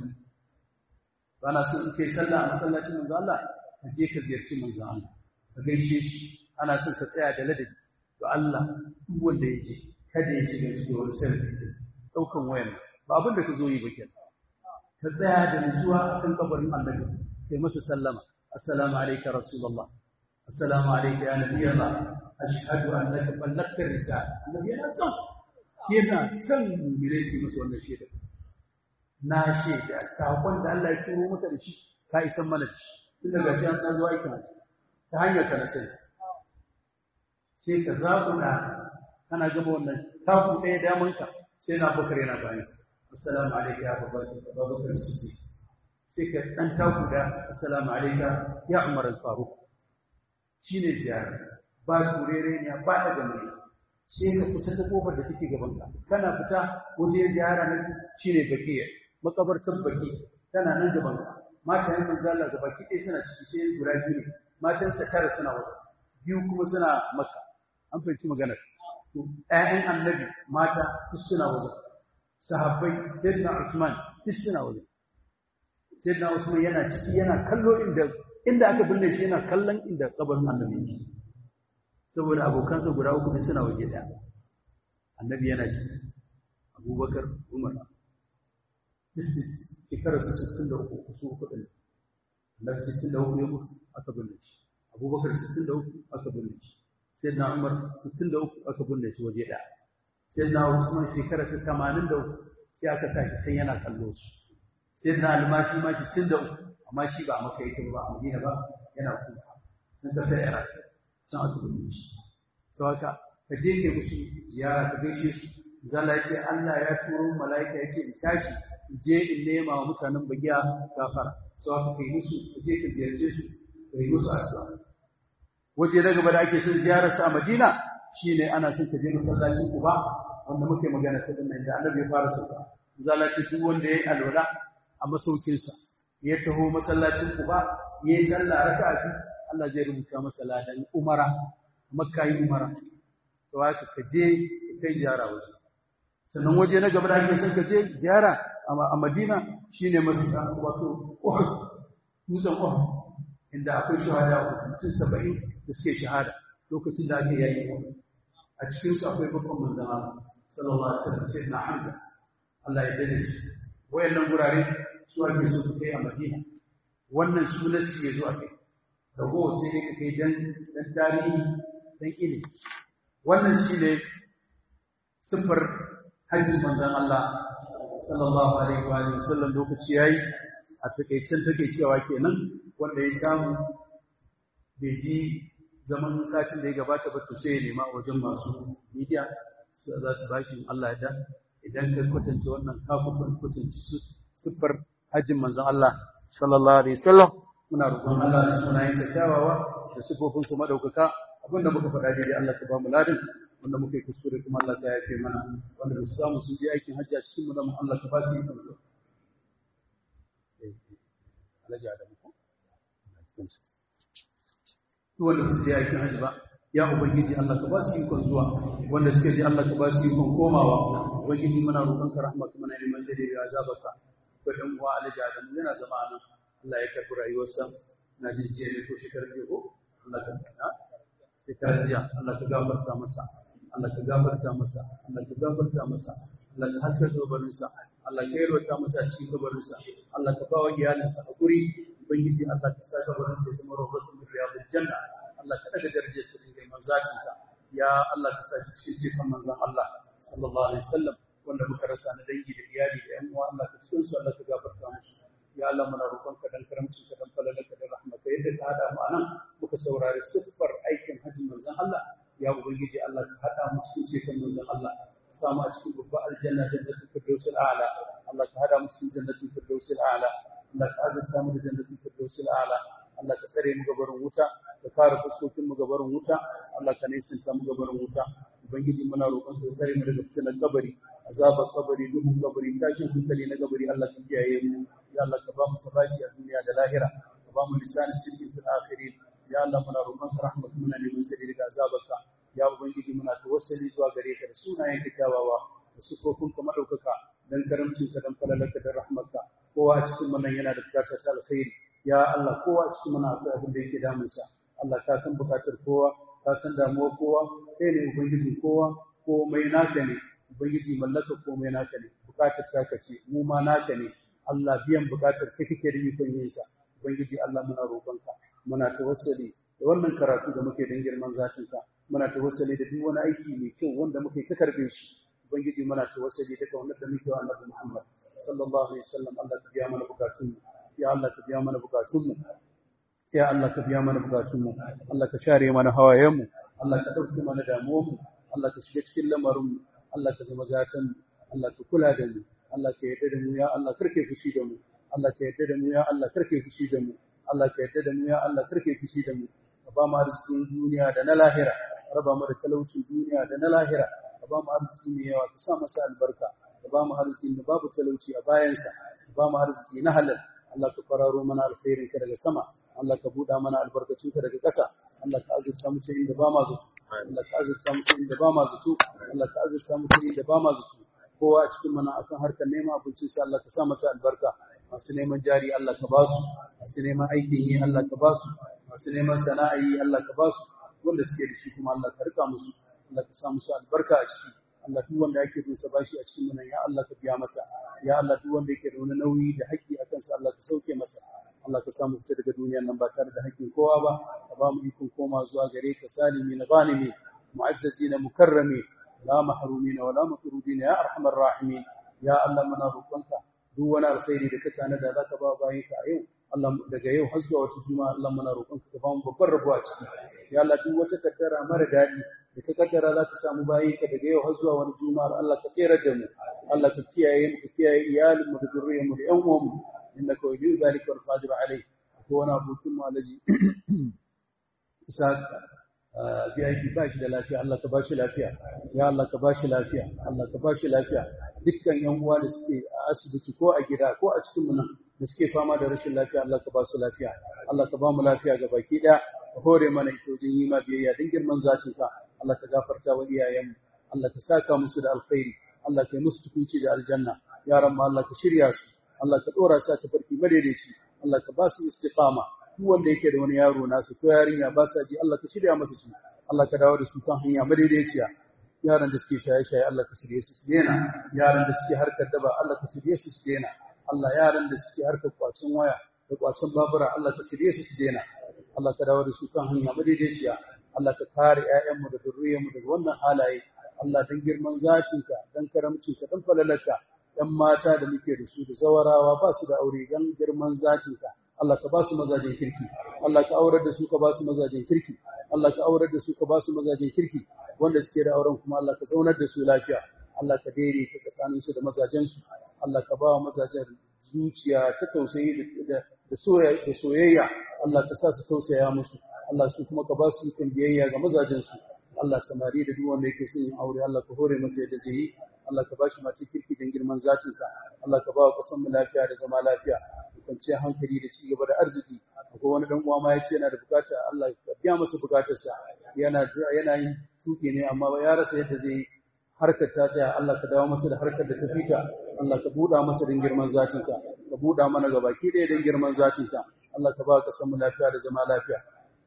ba na so in kai sallah a masallacin manzala ka je ka ziyarci manzala ka gaishe shi ana son ka tsaya da ladabi to Allah duk wanda ya je kada ya shiga cikin wani sarki ɗaukan wayan ba abin da ka zo yi ba kenan ka tsaya da nutsuwa akan kabarin annabi kai masa sallama assalamu alayka rasulullah assalamu alayka ya nabiyallah ashhadu annaka ballagta risala annabi yana son yana son mu'mine su masa wannan shaida na shaida sakon da Allah ya turo maka da shi ka isan mana shi tun daga shi an zo aikin ta hanyar ka na sai sai ka zaɓuna kana gaba wannan taku ɗaya damanka sai na bakar yana bayan assalamu alaika ya babakar siddiq sai ka ɗan taku da assalamu alaika ya umar al-faruq shine ziyara ba turere ne ba da gamari sai ka fita ta kofar da take gaban ka kana fita waje ziyara na shine bakiya makabartar baki tana nan gaban ka mata yan manzo Allah ga baki ɗaya suna ciki sai guda biyu ne matan sa tara suna waje biyu kuma suna makka an fahimci maganar ‘ya'yan annabi mata duk suna wajen, sahabbai, Sayyidina Usman duk suna wajen. Sayyidina Usman yana ciki yana kallo inda inda aka binne shi yana kallon inda kabarin annabi yake. Saboda abokansa guda uku duk suna waje ɗaya. Annabi yana ciki, Abubakar, Umar. Duk su ke shekarar su 63 su uku din nan 63 ya mutu aka binne shi abubakar 63 aka binne shi sayyidina umar 63 aka binne shi waje ɗaya sayyidina usman shekarar su 83 sai aka sa shi can yana kallo su sayyidina almaki ma 63 amma shi ba a maka yake ba a madina ba yana kufa sun kasar iraq can aka binne shi sau haka ka je ke musu ziyara ka gaishe su zala ya ce Allah ya turo mala'ika ya ce in tashi in je in nema wa mutanen bagiya gafara sau haka kai musu ka je ka ziyarce su ka yi musu addu'a waje na gaba da ake son ziyarar sa a Madina shine ana son ka je masallacin Quba wanda muke magana sa din nan da Annabi ya fara sauka zala ce duk wanda yayi alwala a masaukin sa ya taho masallacin Quba yayi sallah raka'a biyu Allah zai rubuta masa ladan umara makka yi umara to haka ka je kai ziyara waje sannan waje na gaba da ake son ka je ziyara a Madina shine masjid wato Uhud dutsen Uhud inda akwai shahada mutum 70 da suke shahada lokacin da ake yayi a cikin su akwai babban manzon Allah sallallahu alaihi wasallam sai na Hamza Allah ya dade shi wayannan gurare su ake so su kai a Madina wannan sunan su yazo a kai rago sai dai kai dan dan tarihi dan ilimi wannan shine sifar hajjin manzon Allah sallallahu alaihi wa sallam lokaci yayi a takeicen takeicewa kenan wanda ya samu bai ji zaman satin da ya gabata ba to sai ya nema a wajen masu media za su bashi Allah ya da idan ka kwatanta wannan kafin kwatanci siffar hajjin manzon Allah sallallahu alaihi wasallam muna roƙon Allah da sunayensa kyawawa da sifofin su madaukaka abinda muka faɗa daidai Allah ka ba mu ladin wanda muka yi kuskure kuma Allah ka yafe mana wanda ba su samu sun je aikin hajji a cikin mu da mu Allah ka ba su yi kansu Alhaji Adamu ko wanda ba su je aikin hajji ba ya ubangiji Allah ka ba su ikon zuwa wanda suka je Allah ka ba su ikon komawa ubangiji muna roƙon ka rahmaka muna neman zai da azabaka ko dan uwa Alhaji Adamu yana zama nan Allah ya karbi rayuwarsa na jin jiya ne ko shekarar jiya ko Allah ka na shekarar jiya Allah ka gafarta masa Allah ka gafarta masa Allah ka gafarta masa Allah ka haska kabarinsa Allah ka yarwata masa cikin kabarinsa Allah ka ba wa iyalinsa hakuri ubangiji Allah ka sa kabarinsa ya zama rawatun min riyadil janna Allah ka daga darajar sa da manzatinka ya Allah ka sa cikin cikin manzon Allah sallallahu alaihi wasallam wanda muka rasa na dangi da iyali da yan uwa Allah ka cikin su Allah ka gafarta musu ya Allah muna roƙonka dan karamci ka dan falalarka da rahmaka yadda ka hada mu anan muka saurari siffar aikin hajjin manzon Allah ya ubangiji Allah ka hada mu cikin cikin manzon Allah ka samu a cikin babbar aljanna jannatul firdausil a'la Allah ka hada mu cikin jannatul firdausil a'la Allah ka azurta mu da jannatul firdausil a'la Allah ka tsare mu gabarin wuta ka kare fuskokin mu gabarin wuta Allah ka nisanta mu gabarin wuta ubangiji muna roƙon ka tsare mu daga fitinar kabari azabar kabari duhun kabari tashin hankali na kabari Allah ka kiyaye mu ya Allah ka ba mu sabati a duniya da lahira ka ba mu lisan sirri fil akhirin ya Allah muna roƙon ka rahmatu muna neman sirri daga azabarka ya ubangiji muna tawassuli zuwa gare ka da sunayen ka kyawawa da sufofin ka madaukaka dan karamcin ka dan falalarka da rahmarka kowa a cikin wannan yana da bukatar ta alkhairi ya Allah kowa a cikin mana akwai abin da yake damunsa Allah ka san bukatar kowa ka san damuwar kowa kai ne ubangijin kowa komai naka ne ubangiji mallaka komai naka ne bukatar taka ce mu ma naka ne Allah biyan bukatar kai kake da ikon yin sa ubangiji Allah muna roƙonka muna tawassuli da wannan karatu da muke dan girman zatinka muna tawassuli da duk wani aiki mai kyau wanda muke ka karbe shi ubangiji muna tawassuli da kaunar da muke wa Annabi Muhammad sallallahu alaihi wasallam Allah ka biya mana bukatun ya Allah ka biya mana bukatun mu ya Allah ka biya mana bukatun mu Allah ka share mana hawayen mu Allah ka dauke mana damuwar mu Allah ka shiga cikin lamarin mu Allah ka zama gatan Allah ka kula da mu Allah ka yarda da mu ya Allah karke fushi da mu Allah ka yarda da mu ya Allah karke fushi da mu Allah ka yarda da mu ya Allah karke fushi da mu ka ba mu arzikin duniya da na lahira raba mu da talaucin duniya da na lahira ka ba mu arziki mai yawa ka sa masa albarka ka ba mu arzikin da babu talauci a bayansa ka ba mu arziki na halal Allah ka fararo mana alkhairin ka daga sama Allah ka buɗa mana albarkacin ka daga ƙasa Allah ka azurta mu inda ba ma zato Allah ka azurta mu inda ba ma zato Allah ka azurta mu inda ba ma zato kowa a cikin mana akan harkar neman abincin sa Allah ka sa masa albarka masu neman jari Allah ka ba su masu neman aikin yi Allah ka ba su masu neman sana'a yi Allah ka ba su wanda suke da shi kuma Allah ka rika musu Allah ka sa musu albarka a ciki Allah duk wanda yake bin sa bashi a cikin nan ya Allah ka biya masa ya Allah duk wanda yake da wani nauyi da haƙƙi a kansa Allah ka sauke masa Allah ka samu fita daga duniyar nan ba tare da haƙƙin kowa ba ka ba mu ikon koma zuwa gare ka salimi na ghanimi mu'azzazina mukarrami la mahrumina wala matrudina ya arhamar rahimin ya Allah muna roƙonka duk wani alkhairi da ka tanada zaka ba bayin ka a yau Allah daga yau har zuwa wata juma'a Allah muna roƙonka ka ba mu babbar rabo a ciki ya Allah duk wata kaddara mara daɗi da ta kaddara za ta samu bayin ka daga yau har zuwa wani juma'ar Allah ka tsere da mu Allah ka kiyaye mu ka kiyaye iyalin mu da zuriyar mu da ƴan uwan mu innaka waliyu dhalika wal qadir alayh ko wani abokin mu alaji isa bi aiki ba shi da lafiya Allah ka ba shi lafiya ya Allah ka ba shi lafiya Allah ka ba shi lafiya dukkan yan uwa da suke a asibiti ko a gida ko a cikin mu nan da suke fama da rashin lafiya Allah ka ba su lafiya Allah ka ba mu lafiya ga baki daya ka hore mana ita wajen yi ma biyayya din girman zatin ka Allah ka gafarta wa iyayenmu Allah ka saka musu da alkhairi Allah ka yi musu tukunci da aljanna yaran ma Allah ka shirya su Allah ka dora su ta farki madaidaici Allah ka ba su istiqama duk wanda yake da wani yaro nasu ko yarinya ba sa ji Allah ka shirya masa su Allah ka dawo da su kan hanya madaidaiciya yaran da suke shaye-shaye Allah ka shirye su su daina yaran da suke harkar daba Allah ka shirye su su daina Allah yaran da suke harkar kwacin waya da kwacin babura Allah ka shirye su su daina Allah ka dawo da su kan hanya madaidaiciya Allah ka kare ƴaƴanmu da zuriyarmu daga wannan halaye Allah dan girman zatinka dan karamcinka dan falalarka ‘yan mata da muke da su da zawarawa ba su da aure don girman zatinka, Allah ka ba su mazajen kirki, Allah ka aurar da su ka ba su mazajen kirki, Allah ka aurar da su ka ba su mazajen kirki, wanda suke da auren kuma Allah ka zaunar da su lafiya, Allah ka daidaita tsakaninsu da mazajensu, Allah ka ba wa mazajen zuciya ta tausayi da soyayya, Allah ka sa su tausaya musu, Allah su kuma ka ba su ikon biyayya ga mazajensu, Allah samari da duk wanda yake son yin aure, Allah ka hore masa yadda zai yi, Allah ka bashi mace kirki don girman zatinka Allah ka ba wa kasan mu lafiya da zama lafiya da kwanciyar hankali da cigaba da arziki akwai wani dan uwa ma ya ce yana da bukata Allah ya biya masa bukatarsa yana yana yin tuki ne amma ya rasa yadda zai harkar ta tsaya Allah ka dawo masa da harkar da ta fita Allah ka buɗa masa don girman zatinka ka buɗa mana gabaki ɗaya don girman zatinka Allah ka ba wa kasan mu lafiya da zama lafiya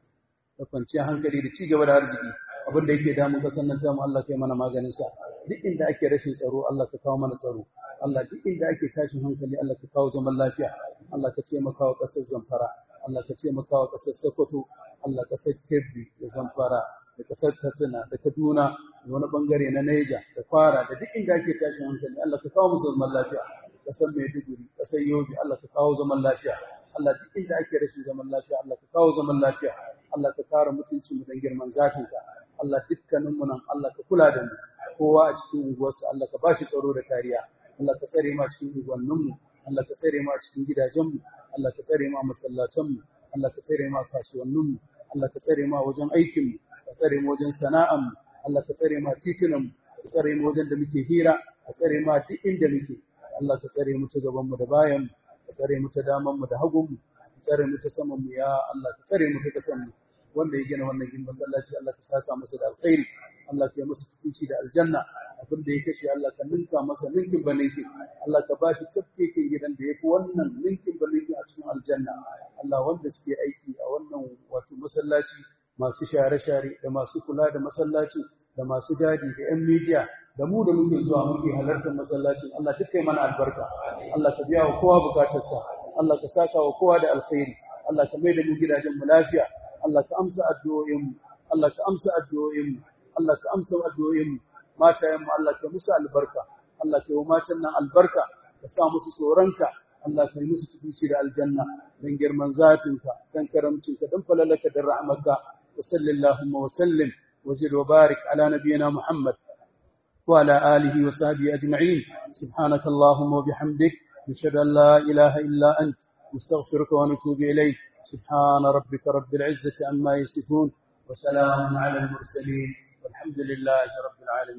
da kwanciyar hankali da cigaba da arziki abin da yake damun kasan nan tamu Allah kai mana maganin sa duk inda ake rashin tsaro Allah ka kawo mana tsaro Allah duk inda ake tashin hankali Allah ka kawo zaman lafiya Allah ka taimaka wa kasar Zamfara Allah ka taimaka wa kasar Sokoto Allah kasar Kebbi da Zamfara da kasar Katsina da Kaduna da wani bangare na Niger da Kwara da duk inda ake tashin hankali Allah ka kawo musu zaman lafiya kasar Maiduguri kasar Yobe Allah ka kawo zaman lafiya Allah duk inda ake rashin zaman lafiya Allah ka kawo zaman lafiya Allah ka kare mutuncin mu dan girman zatinka Allah dukkanin mu nan Allah ka kula da mu kowa a cikin unguwarsa Allah ka bashi tsaro da kariya Allah ka tsare mu a cikin unguwannin mu Allah ka tsare mu a cikin gidajen mu Allah ka tsare mu a masallatan mu Allah ka tsare mu a kasuwannin mu Allah ka tsare mu a wajen aikin mu ka tsare mu wajen sana'an mu Allah ka tsare mu a titunan mu ka tsare mu wajen da muke hira ka tsare mu a duk inda muke Allah ka tsare mu ta gaban mu da bayan mu ka tsare mu ta daman mu da hagun mu ka tsare mu ta saman mu ya Allah ka tsare mu ta kasan mu wanda ya gina wannan gin masallaci Allah ka saka masa da alkhairi Allah ka yi masa tukunci da aljanna abin da ya kashe Allah ka ninka masa ninkin ba ninkin Allah ka bashi tafkekin gidan da ya fi wannan ninkin ba ninkin a cikin aljanna Allah wanda suke aiki a wannan wato masallaci masu share-share da masu kula da masallaci da masu gadi da 'yan midiya da mu da muke zuwa muke halartar masallacin Allah duk kai mana albarka Allah ka biya wa kowa bukatarsa Allah ka saka wa kowa da alkhairi Allah ka mai da mu gidajen mu lafiya Allah ka amsa addu'o'in mu Allah ka amsa addu'o'in mu Allah ka amsa addu'o'in mu matayen mu Allah ka musu albarka Allah ka yi matan nan albarka ka sa musu tsoronka Allah ka yi musu tukunci da aljanna dan girman zatinka dan karamcinka dan falalaka da rahmarka wa sallallahu wa sallim wa zid wa barik ala nabiyyina Muhammad وعلى آله وصحبه أجمعين سبحانك اللهم وبحمدك نشهد أن لا إله إلا أنت نستغفرك ونتوب إليك سبحان ربك رب العزة عما يصفون وسلام على المرسلين والحمد لله رب العالمين